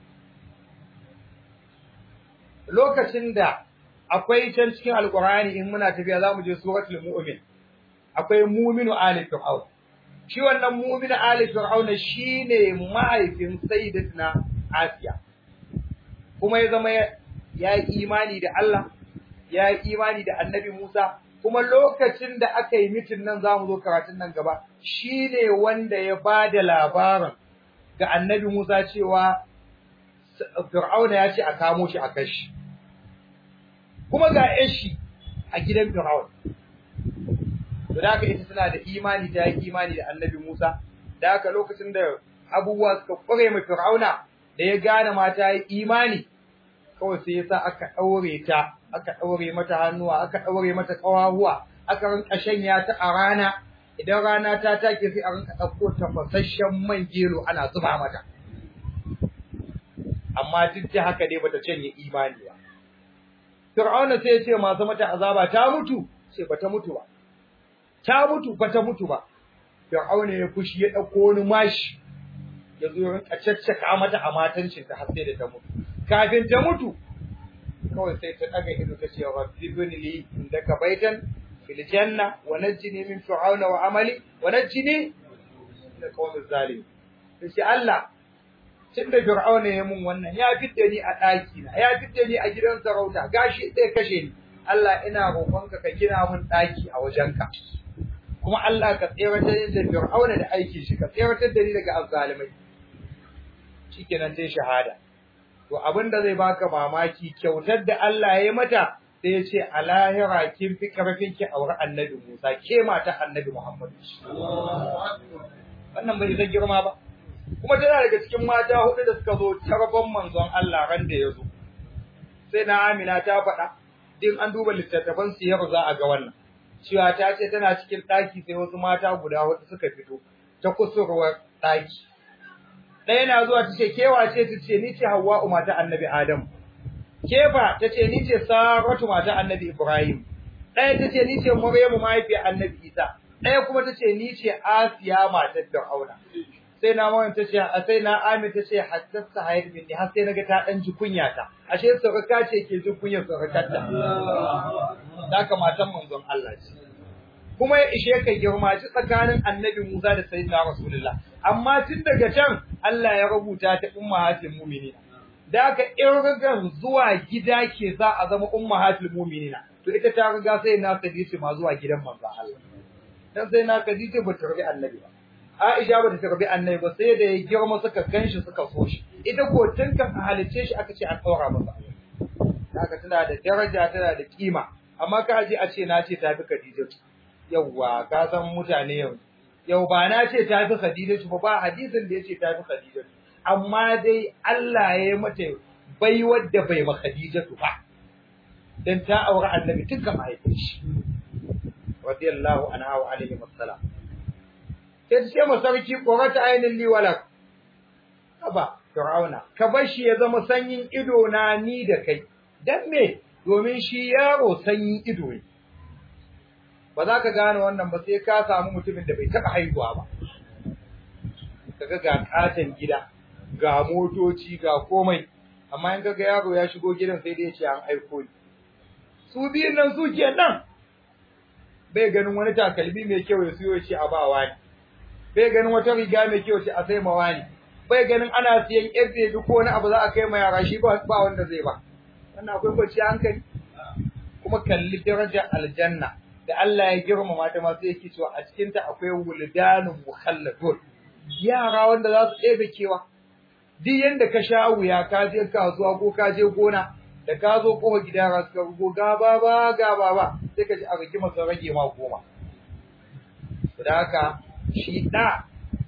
lokacin da akwai can cikin alqur'ani in muna tafiya zamu je suratul mu'min akwai mu'minu ali fir'aun shi wannan mu'minu ali fir'aun shine mahaifin sayyidatina Asiya kuma ya zama ya yi imani da Allah, ya yi imani da annabi Musa, kuma lokacin da aka yi mitin nan za mu zo karatun nan gaba, shi ne wanda ya ba da labarin ga annabi Musa cewa Fir'auna ya ce a kamo shi a kashi. Kuma ga shi a gidan Fir'auna. To da haka ita tana da imani ta yi imani da annabi Musa, da haka lokacin da abubuwa suka kware mai Fir'auna da ya gane mata yi imani, kawai sai yasa aka ɗaure ta aka ɗaure mata hannuwa aka ɗaure mata ƙawahuwa aka rinka shanya ta a rana idan rana ta take sai a rinka ɗauko tafasasshen man gero ana zuba mata amma duk da haka dai bata canye imani ba Fir'auna sai ya ce masu mata azaba ta mutu sai bata mutu ba ta mutu bata mutu ba Fir'auna ya fushi ya ɗauko wani mashi ya zo ya rinka caccaka mata a matancin ta har sai da ta mutu kafin ta mutu kawai sai ta daga ido ta ce rabbi ibn li indaka baitan fil janna wa najjini min fir'auna wa amali wa najjini min qawmi zalim sai Allah tunda fir'auna ya mun wannan ya fitte ni a daki na ya fitte ni a gidan sarauta gashi sai kashe ni Allah ina roƙonka ka gina mun daki a wajenka kuma Allah ka tseratar da fir'auna da aikin shi ka tseratar da ni daga azzalimai shikenan sai shahada to abin da zai baka mamaki kyautar da Allah ya yi mata sai ya ce a lahira kin fi karfin ki aure annabi Musa ke mata annabi Muhammad wannan bai zai girma ba kuma tana daga cikin mata hudu da suka zo tarban manzon Allah ran da ya zo sai na Amina ta faɗa din an duba littattafan siyar za a ga wannan cewa ta ce tana cikin ɗaki sai wasu mata guda hudu suka fito ta kusurwar ɗaki ɗaya na zuwa ta ce kewa ce ta ce ni ce Hawwa'u mata Annabi Adam kefa ta ce ni ce Saratu mata Annabi Ibrahim ɗaya ta ce ni ce Maryamu mahaifiyar Annabi Isa ɗaya kuma ta ce ni ce Asiya matar Fir'auna sai na mawan ta ce sai na Amin ta ce haddasa hayar minni har sai naga ta dan ji kunya ta ashe sarka ce ke ji kunyar sarkar ta haka matan manzon Allah ce kuma ya ishe ka girma ci tsakanin Annabi Musa da Sayyidina Rasulullah amma tun daga can Allah ya rubuta ta ummahatul mu'minina da aka irgan zuwa gida ke za a zama ummahatul mu'minina to ita ta riga sai na Khadija ma zuwa gidan manzo Allah dan sai na Khadija ba ta rabi annabi ba Aisha ba ta tarbi annabi ba sai da ya girma suka ganshi suka so shi ita ko tun kan a halice shi aka ce an daura masa haka tana da daraja tana da kima amma ka ji a ce na ce tafi Khadija yawwa ka san mutane yau yau ba na ce tafi Khadija ba ba hadisin da yace tafi Khadija amma dai Allah ya yi mata bai wadda bai ma Khadija ba dan ta aure annabi tun kama haifin shi radiyallahu anha wa alaihi wassalam sai ce ma sarki qurata ainin li walak aba fir'auna ka bar shi ya zama sanyin ido na ni da kai dan me domin shi yaro sanyin ido ne ba za ka gane wannan ba sai ka samu mutumin da bai taɓa haihuwa ba kaga ga katon gida ga motoci ga komai amma in kaga yaro ya shigo gidan sai dai ya ce an aiko ni su biyun nan su ke nan bai ganin wani takalmi mai kyau ya siyo shi a ba wani bai ganin wata riga mai kyau ce a sai ma wani bai ganin ana siyan yar bebi ko wani abu za a kai ma yara shi ba ba wanda zai ba wannan akwai kwanciyar hankali kuma kalli darajar aljanna da Allah ya girmama ta masu yake cewa a cikin ta akwai wuldanun mukhalladun yara wanda za su ɗebe kewa duk yanda ka sha wuya ka je kasuwa ko ka je gona da ka zo kofa gida ra suka rugo ga baba ga baba sai ka ji a rigima sun rage ma goma da haka shi da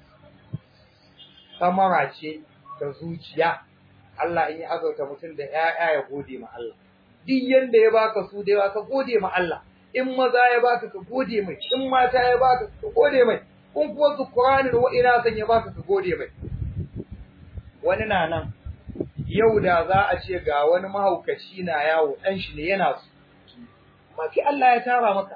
samara ce da zuciya Allah in ya azauta mutum da ƴaƴa ya gode ma Allah duk yanda ya baka su da yawa ka gode ma Allah in maza ya baka ka gode mai in mata ya baka ka gode mai in kuwa su Qur'ani wa ina san ya baka ka gode mai wani na nan yau da za a ce ga wani mahaukaci na yawo dan shi ne yana su maki Allah ya tara maka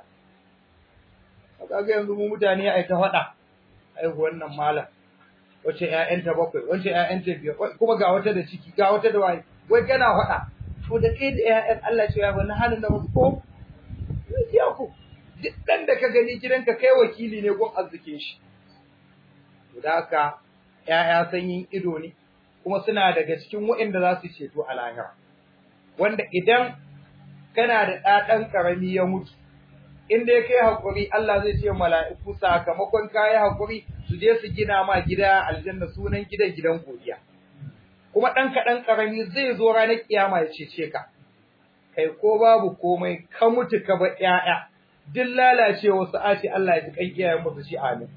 kaga yanzu mu mutane ai ta faɗa ai wannan malam wace ƴaƴanta bakwai wace ƴaƴanta biyar kuma ga wata da ciki ga wata da waye wai kana faɗa to da kai da ƴaƴan Allah ce ya bani halin da musu ko ya ku duk dan da ka gani gidanka kai wakili ne gun arzikin shi to da haka ƴaƴa sanyin ido ne kuma suna daga cikin waɗanda za su ceto a lahira wanda idan kana da ɗaɗan ƙarami ya mutu in dai kai hakuri Allah zai ce mala'iku sakamakon kai hakuri su je su gina ma gida aljanna sunan gidan gidan godiya kuma dan kadan karami zai zo ranar kiyama ya cece ka kai ko babu komai ka mutu ka ba yaya duk lalacewa su a ce Allah ya ji kan iyayen musu shi amin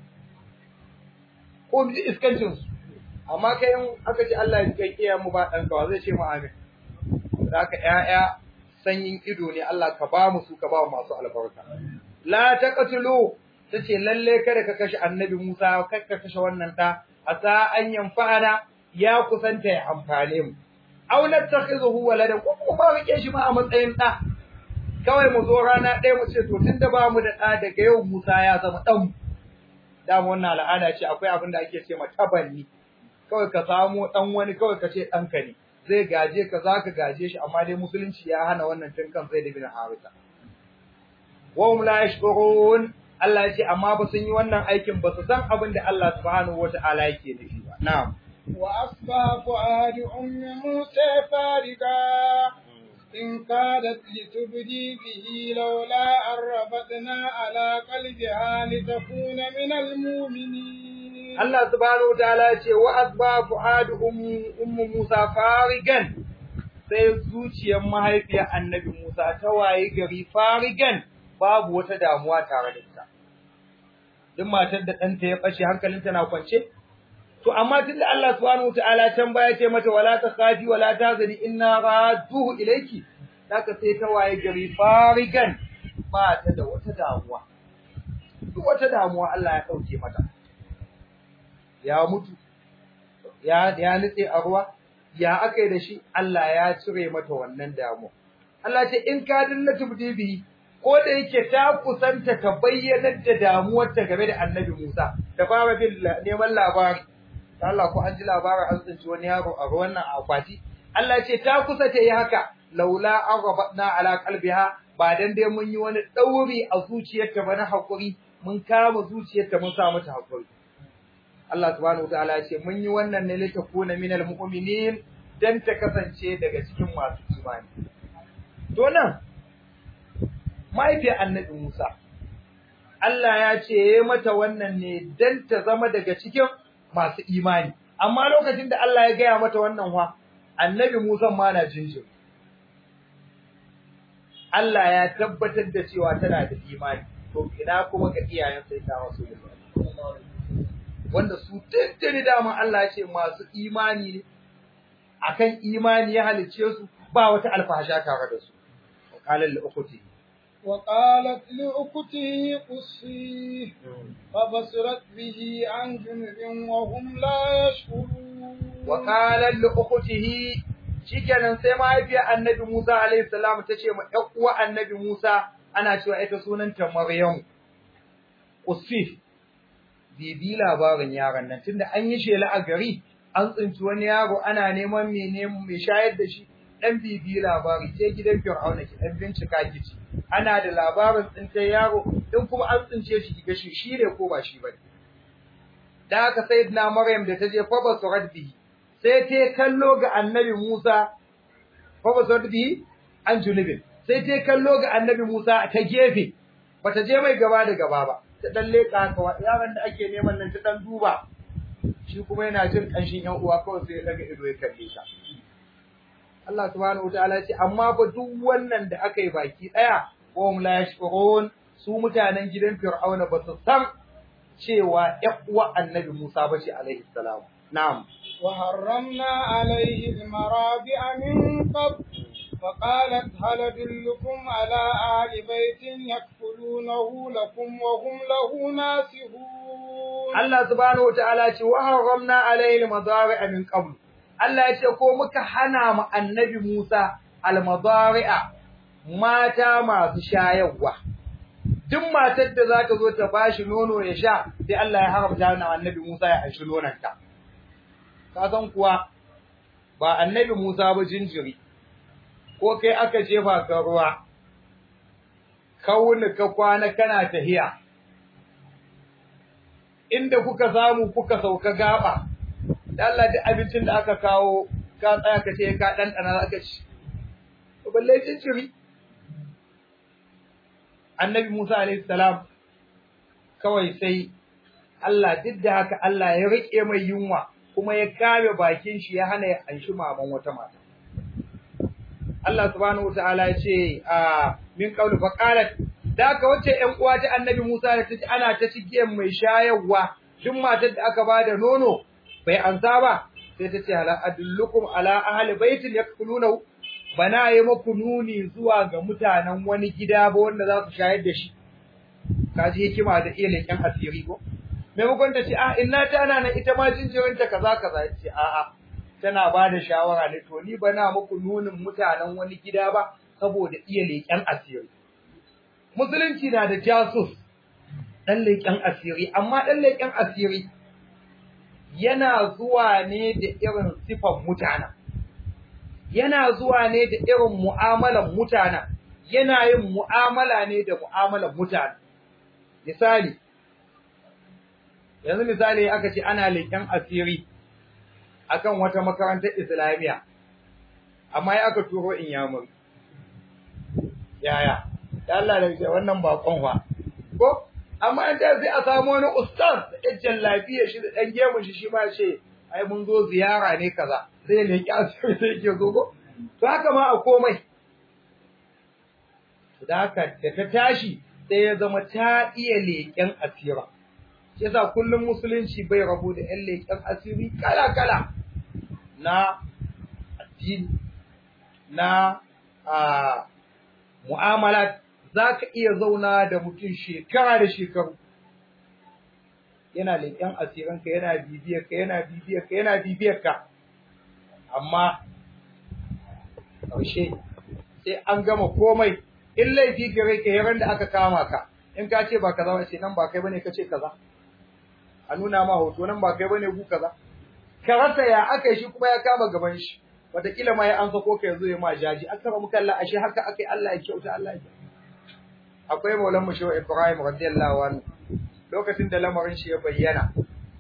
ko mu ji iskancin su amma kai in aka ce Allah ya ji kan iyayen mu ba dan kawa zai ce mu amin haka yaya sanyin ido ne Allah ka ba mu su ka ba mu masu albarka la taqtulu tace lalle kada ka kashe annabi Musa kada ka kashe wannan da asa an yanfa'ana ya kusanta ya amfane mu aw nattakhizuhu waladan ko kuma rike shi ma a matsayin da kawai mu zo rana ɗaya mu ce to tunda ba mu da da daga yau Musa ya zama dan da mu wannan al'ada ce akwai abin da ake ce ma tabanni kawai ka samu dan wani kawai ka ce ɗanka ne zai gaje ka za ka gaje shi amma dai musulunci ya hana wannan tun kan zai da bin harisa wa hum la yashkurun Allah ya ce amma ba sun yi wannan aikin ba su san abin da Allah subhanahu wata'ala yake nufi ba na'am wa asba fu'ad ummi musa fariga in kadat litubdi bihi laula arrabatna ala qalbiha litakuna min almu'minin Allah subhanahu wataala ya ce wa asba fuadu ummu Musa farigan sai zuciyar mahaifiyar Annabi Musa ta waye gari farigan babu wata damuwa tare da ita duk matar da ɗanta ya ɓace hankalinta na kwance to amma tunda Allah subhanahu wataala can baya ce mata wala takhafi wala tazani inna raduhu ilayki zaka sai ta waye gari farigan ba ta da wata damuwa duk wata damuwa Allah ya dauke mata ya mutu ya ya nitse a ruwa ya akai da shi Allah ya cire mata wannan damu Allah ce in ka dinna tubdibi ko da yake ta kusanta ta bayyana da damuwar ta game da Annabi Musa ta fara bin neman labari Allah ko an ji labarin an tsinci wani yaro a ruwan nan a akwati Allah ce ta kusa ta yi haka laula aghabatna ala qalbiha ba dan dai mun yi wani dauri a zuciyarta ba na hakuri mun kama zuciyarta mun sa mata hakuri Allah subhanahu wataala ya ce mun yi wannan ne lita kuna minal mu'minin dan ta kasance daga cikin masu imani to nan mahaifiyar annabi Musa Allah ya ce yayi mata wannan ne dan ta zama daga cikin masu imani amma lokacin da Allah ya gaya mata wannan wa annabi Musa ma na jinjin Allah ya tabbatar da cewa tana da imani to ina kuma ga iyayen sai ta wasu wanda su tuntuni dama Allah ya ce masu imani ne akan imani ya halicce su ba wata alfahasha tare da su qala li ukhti وقالت لأخته قصيه فبصرت به عن جنب وهم لا يشعرون وقالت لأخته shikenan sai mahaifiyar annabi Musa alaihi salam ta ce ma ƴan uwa annabi Musa ana cewa ita sunanta Maryam Usif bibi labarin yaron nan tunda an yi shela a gari an tsinci wani yaro ana neman mai neman mai shayar da shi dan bibi labari sai gidan Fir'auna ki dan bincika kici ana da labarin tsintar yaro din kuma an tsince shi kiga shi shi ne ko ba shi bane da haka sayyidina Maryam da ta je fa basurat bihi sai ta kallo ga annabi Musa fa basurat bihi an junubin sai ta kallo ga annabi Musa ta gefe bata je mai gaba da gaba ba ta dan leka haka wa yaron da ake neman nan ta dan duba shi kuma yana jin kanshin yan uwa kawai sai ya daga ido ya kalle ta Allah subhanahu wataala ya ce amma ba duk wannan da aka yi baki daya wa hum la yashkurun su mutanen gidan Fir'auna ba su san cewa ƴan uwa Annabi Musa ba ce alaihi salam na'am wa harramna alaihi al-marabi'a min qabl فقالت هل أدلكم على أهل بيت يكفلونه لكم وهم له ناصحون Allah subhanahu wataala ce wa harramna alaihi al-madari'a min qabl Allah ya ce ko muka hana mu annabi Musa al-madari'a mata masu shayarwa duk matar da za ta zo ta bashi nono ya sha sai Allah ya haramta wa annabi Musa ya anshi nonanta ka san kuwa ba annabi Musa ba jinjiri ko kai aka jefa ka ruwa kauni ka kwana kana tahiya inda kuka samu kuka sauka gaba da Allah duk abincin da aka kawo ka tsaya ka ce ka ɗanɗana za ka ci balle cinciri annabi Musa alaihi salam kawai sai Allah duk da haka Allah ya rike mai yunwa kuma ya kame bakin shi ya hana ya anshi maman wata mata Allah subhanahu wataala ya ce a min qawli fa qalat da ka wace ƴan uwa ta annabi Musa da tace ana ta cigiyan mai shayarwa duk matar da aka bada nono bai ansa ba sai ta ce ala adullukum ala ahli baitin yakuluna bana yi muku nuni zuwa ga mutanen wani gida ba wanda za su shayar da shi kaji hikima da iya leƙen asiri ko maimakon ta ce a inna ta ana nan ita ma jinjirinta kaza kaza ya ce a'a tana ba da shawara ne to ni bana muku nunin mutanen wani gida ba saboda iya leƙen asiri musulunci na da jasus ɗan leƙen asiri amma ɗan leƙen asiri yana zuwa ne da irin sifan mutanen yana zuwa ne da irin mu'amalan mutanen yana yin mu'amala ne da mu'amalan mutanen misali yanzu misali aka ce ana leƙen asiri akan wata makarantar islamiyya amma ya aka turo in yamur yaya da Allah da ce wannan bakon wa ko amma an sai a samu wani ustaz da ɗan lafiya shi da ɗan gemun shi shi ma ce ai mun zo ziyara ne kaza sai ne ki asiri sai ke zo ko to haka ma a komai da haka da ta tashi sai ya zama ta iya leƙen asira shi yasa kullum musulunci bai rabu da ƴan leƙen asiri kala kala na addini na a mu'amalat za ka iya zauna da mutum shekara da shekaru yana leƙen asirinka yana bibiyarka yana bibiyarka yana bibiyarka amma ƙarshe sai an gama komai in laifi gare ka yaran da aka kama ka in ka ce ba kaza ba ce nan ba kai bane ka ce kaza a nuna ma hoto nan ba kai bane ku kaza ka rasa ya aka yi shi kuma ya kama gaban shi wataƙila ma ya an sako ka yanzu ya ma jaji aka ba muka Allah ashe haka aka yi Allah ya kyauta Allah ya akwai maulan mu shehu Ibrahim radiyallahu anhu lokacin da lamarin shi ya bayyana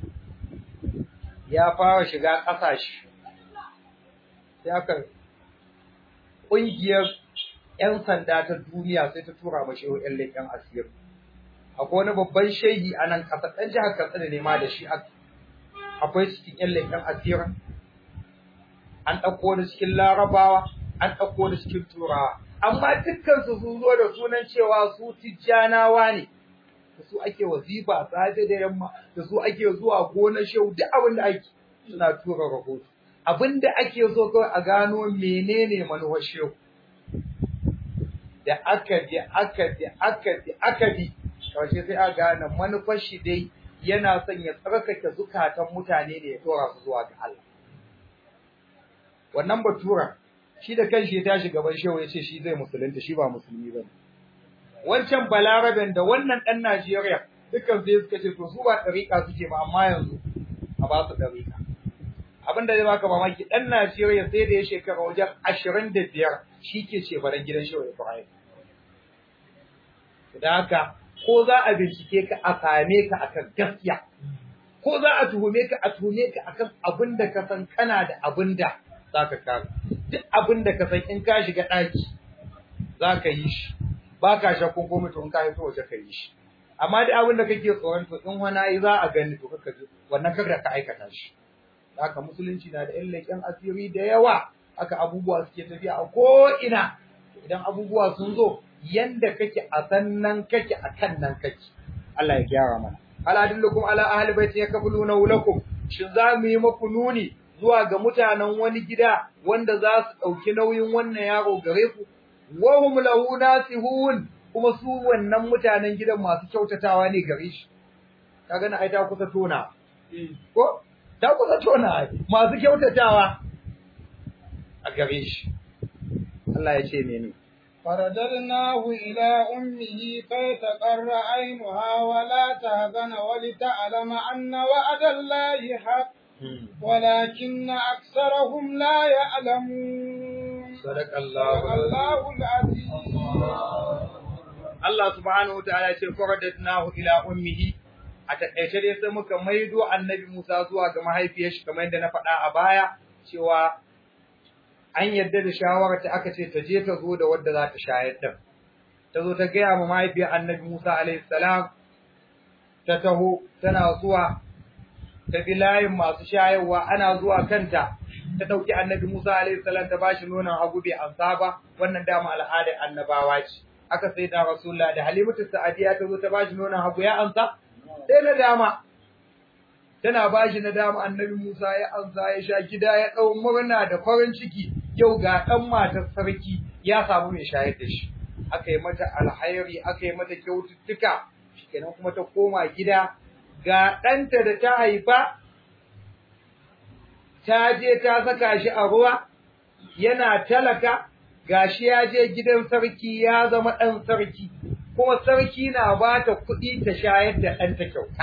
ya fara shiga ƙasashe sai aka ƙungiyar 'yan sanda ta duniya sai ta tura mashi ƴan leƙen asiri akwai wani babban shehi a nan ƙasa ɗan jihar Katsina ne ma da shi akwai cikin ƴan leƙen asirin an ɗauko wani cikin larabawa an ɗauko wani cikin turawa amma dukkan su sun zo da sunan cewa su tijjanawa ne da su ake wazifa safe da yamma da su ake zuwa gonar shehu duk abin da ake suna tura rahoto abin da ake so kawai a gano menene manuwar shehu da aka bi aka bi aka bi aka bi karshe sai a gane manufar shi dai yana son ya tsarkake zukatan mutane da ya tora su zuwa ga Allah wannan batura shi da kanshi ya tashi gaban shehu ya ce shi zai musulunta shi ba musulmi ba wancan balaraben da wannan ɗan Najeriya dukkan sai suka ce to su ba ɗariƙa suke ba amma yanzu a ba su ɗariƙa abin da zai baka mamaki ɗan Najeriya sai da ya shekara wajen ashirin da biyar shi ke ce baran gidan shehu Ibrahim da haka ko za a bincike ka a same ka akan gaskiya ko za a tuhume ka a tuhume ka akan abin da ka san kana da abin da za ka kare duk abin da ka san in ka shiga ɗaki za ka yi shi ba ka shakkun komai to in ka fito waje ka yi shi amma duk abin da kake tsoron to in wani yi za a gani to kaka ji wannan kada ka aikata shi haka musulunci na da ƴan leƙen asiri da yawa haka abubuwa suke tafiya a ko ina idan abubuwa sun zo yanda kake a sannan kake a kan nan kake Allah ya gyara mana ala dillukum ala ahli baiti yakfuluna lakum shin za mu yi maku nuni zuwa ga mutanen wani gida wanda za su ɗauki nauyin wannan yaro gare ku wa hum lahu nasihun kuma su wannan mutanen gidan masu kyautatawa ne gare shi kaga na ai ta kusa tona ko ta kusa tona masu kyautatawa a gare shi Allah ya ce mene فرددناه إلى أمه كي تقر عينها ولا تهزن ولتعلم أن وعد الله حق ولكن أكثرهم لا يعلمون صدق الله الله العظيم Allah subhanahu wa ta'ala ce faradatnahu ila ummihi a takaice dai sai muka maido annabi Musa zuwa ga mahaifiyar shi kamar yadda na faɗa a baya cewa an yadda da shawarar ta aka ce ta je ta zo da wadda za ta shayar da ta zo ta gaya ma mahaifiyar annabi Musa alaihi salam ta taho tana zuwa ta bi layin masu shayarwa ana zuwa kanta ta ɗauki annabi Musa alaihi salam ta bashi nonon hagu bai amsa ba wannan dama al'adar annabawa ce aka sai da rasulullah da halimatu sa'adiya ta zo ta bashi nonon hagu ya amsa sai na dama tana bashi na dama annabi Musa ya amsa ya sha gida ya ɗau murna da farin ciki yau ga ɗan matar sarki ya samu mai shayar da shi aka yi mata alhairi aka yi mata kyaututtuka kenan kuma ta koma gida ga ɗanta da ta haifa ta je ta saka shi a ruwa yana talaka gashi ya je gidan sarki ya zama ɗan sarki kuma sarki na ba ta kuɗi ta shayar da ɗanta kyauta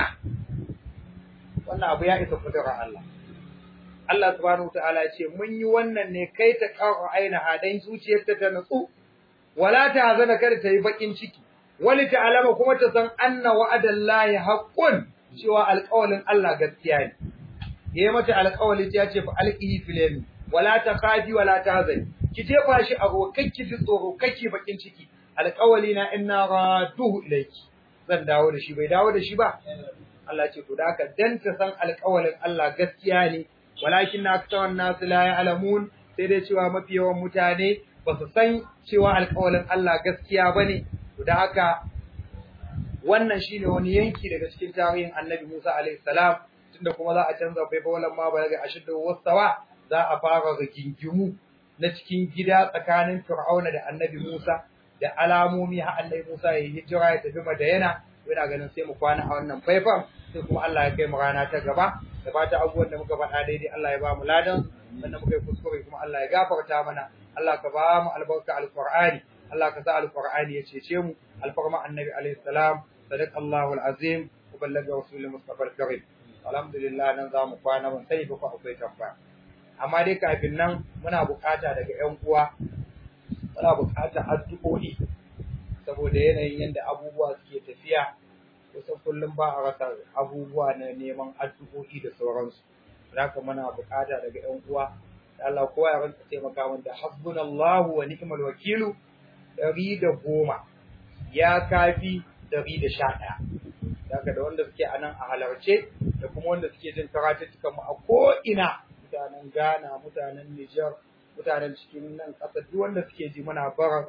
wannan abu ya isa kudurar Allah Allah subhanahu ta'ala ya ce mun yi wannan ne kai ta ƙara aina hadan zuciyarta ta nutsu wala ta hazana kada ta yi bakin ciki wali ta alama kuma ta san anna wa'adallahi haqqun cewa alƙawalin Allah gaskiya ne yayi mata alƙawali ya ce fa alqihi fil yamin wala ta khafi wala ta hazani ki jefa shi a ruwa kai ki ji tsoro kai ki bakin ciki alƙawali na inna raduhu ilayki zan dawo da shi bai dawo da shi ba Allah ce to da haka dan ta san alƙawalin Allah gaskiya ne walakin na aktawan nasu la ya'lamun sai dai cewa mafi yawan mutane ba su san cewa alƙawalin Allah gaskiya bane to da haka wannan shine wani yanki daga cikin tarihin Annabi Musa alaihi salam tunda kuma za a canza faifa walan ma ba daga ashidda wasawa za a fara rigingimu na cikin gida tsakanin Fir'auna da Annabi Musa da alamomi har Annabi Musa ya hijira ya tafi Madayana ina ganin sai mu kwana a wannan faifan sai kuma Allah ya kai mu rana ta gaba da fata abubuwan da muka faɗa daidai Allah ya ba mu ladan wanda muka yi kuskure kuma Allah ya gafarta mana Allah ka ba mu albarka alqur'ani Allah ka sa alqur'ani ya cece mu alfarma annabi alaihi salam sadaqallahu alazim wa ballaga rasulul mustafa alkarim alhamdulillah nan za mu kwana mun sai ba ku akwai tambaya amma dai kafin nan muna bukata daga ƴan uwa muna bukatar addu'o'i saboda yanayin yadda abubuwa suke tafiya kusan kullum ba a rasa abubuwa na neman addu'o'i da sauransu haka muna bukata daga ƴan uwa da Allah kowa ya rinka taimaka min da hasbunallahu wa ni'mal wakilu ɗari da goma ya kafi ɗari da sha ɗaya daga da wanda suke a nan a halarce da kuma wanda suke jin karatuttukan mu a ko'ina mutanen Ghana mutanen Nijar mutanen cikin nan ƙasa duk wanda suke ji muna bara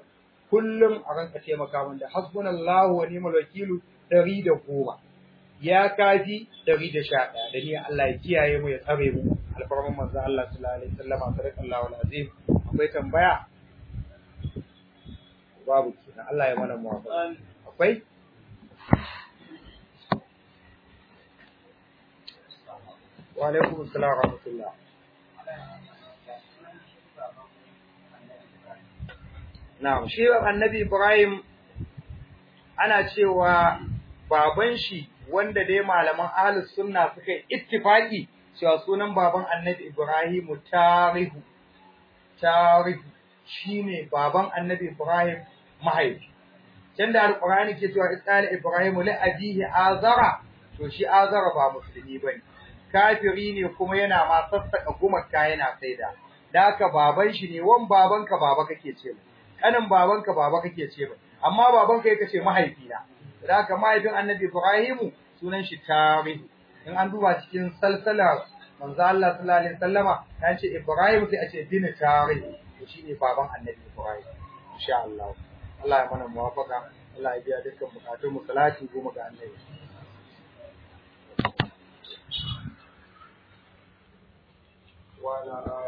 kullum a ranka taimaka min da hasbunallahu wa ni'mal wakilu ɗari da goma ya kafi ɗari da sha ɗaya da ni Allah ya kiyaye mu ya tsare mu alfarman manzo Allah sallallahu alaihi wasallam sadaqallahu alazim akwai tambaya babu kenan Allah ya mana muwafaqa akwai wa alaikum assalam wa rahmatullah Na'am, shi annabi Ibrahim ana cewa baban shi wanda dai malaman ahlus sunna suka yi ittifaki cewa sunan baban annabi Ibrahim tarihu tarihu shine baban annabi Ibrahim mahaifi can da alqur'ani ke cewa isali Ibrahim li abihi azara to shi azara ba musulmi bane kafiri ne kuma yana ma sassaka gumaka yana saida da haka baban shi ne wan babanka baba kake ce kanin babanka baba kake ce ba amma babanka yake ce mahaifina da haka mahaifin annabi Ibrahimu sunan shi tarihi in an duba cikin salsala manzo Allah sallallahu alaihi wasallama ya ce Ibrahim sai a ce bin tarihi to shine baban annabi Ibrahim insha Allah Allah ya mana muwafaka Allah ya biya dukkan bukatun mu salati goma ga annabi wa ala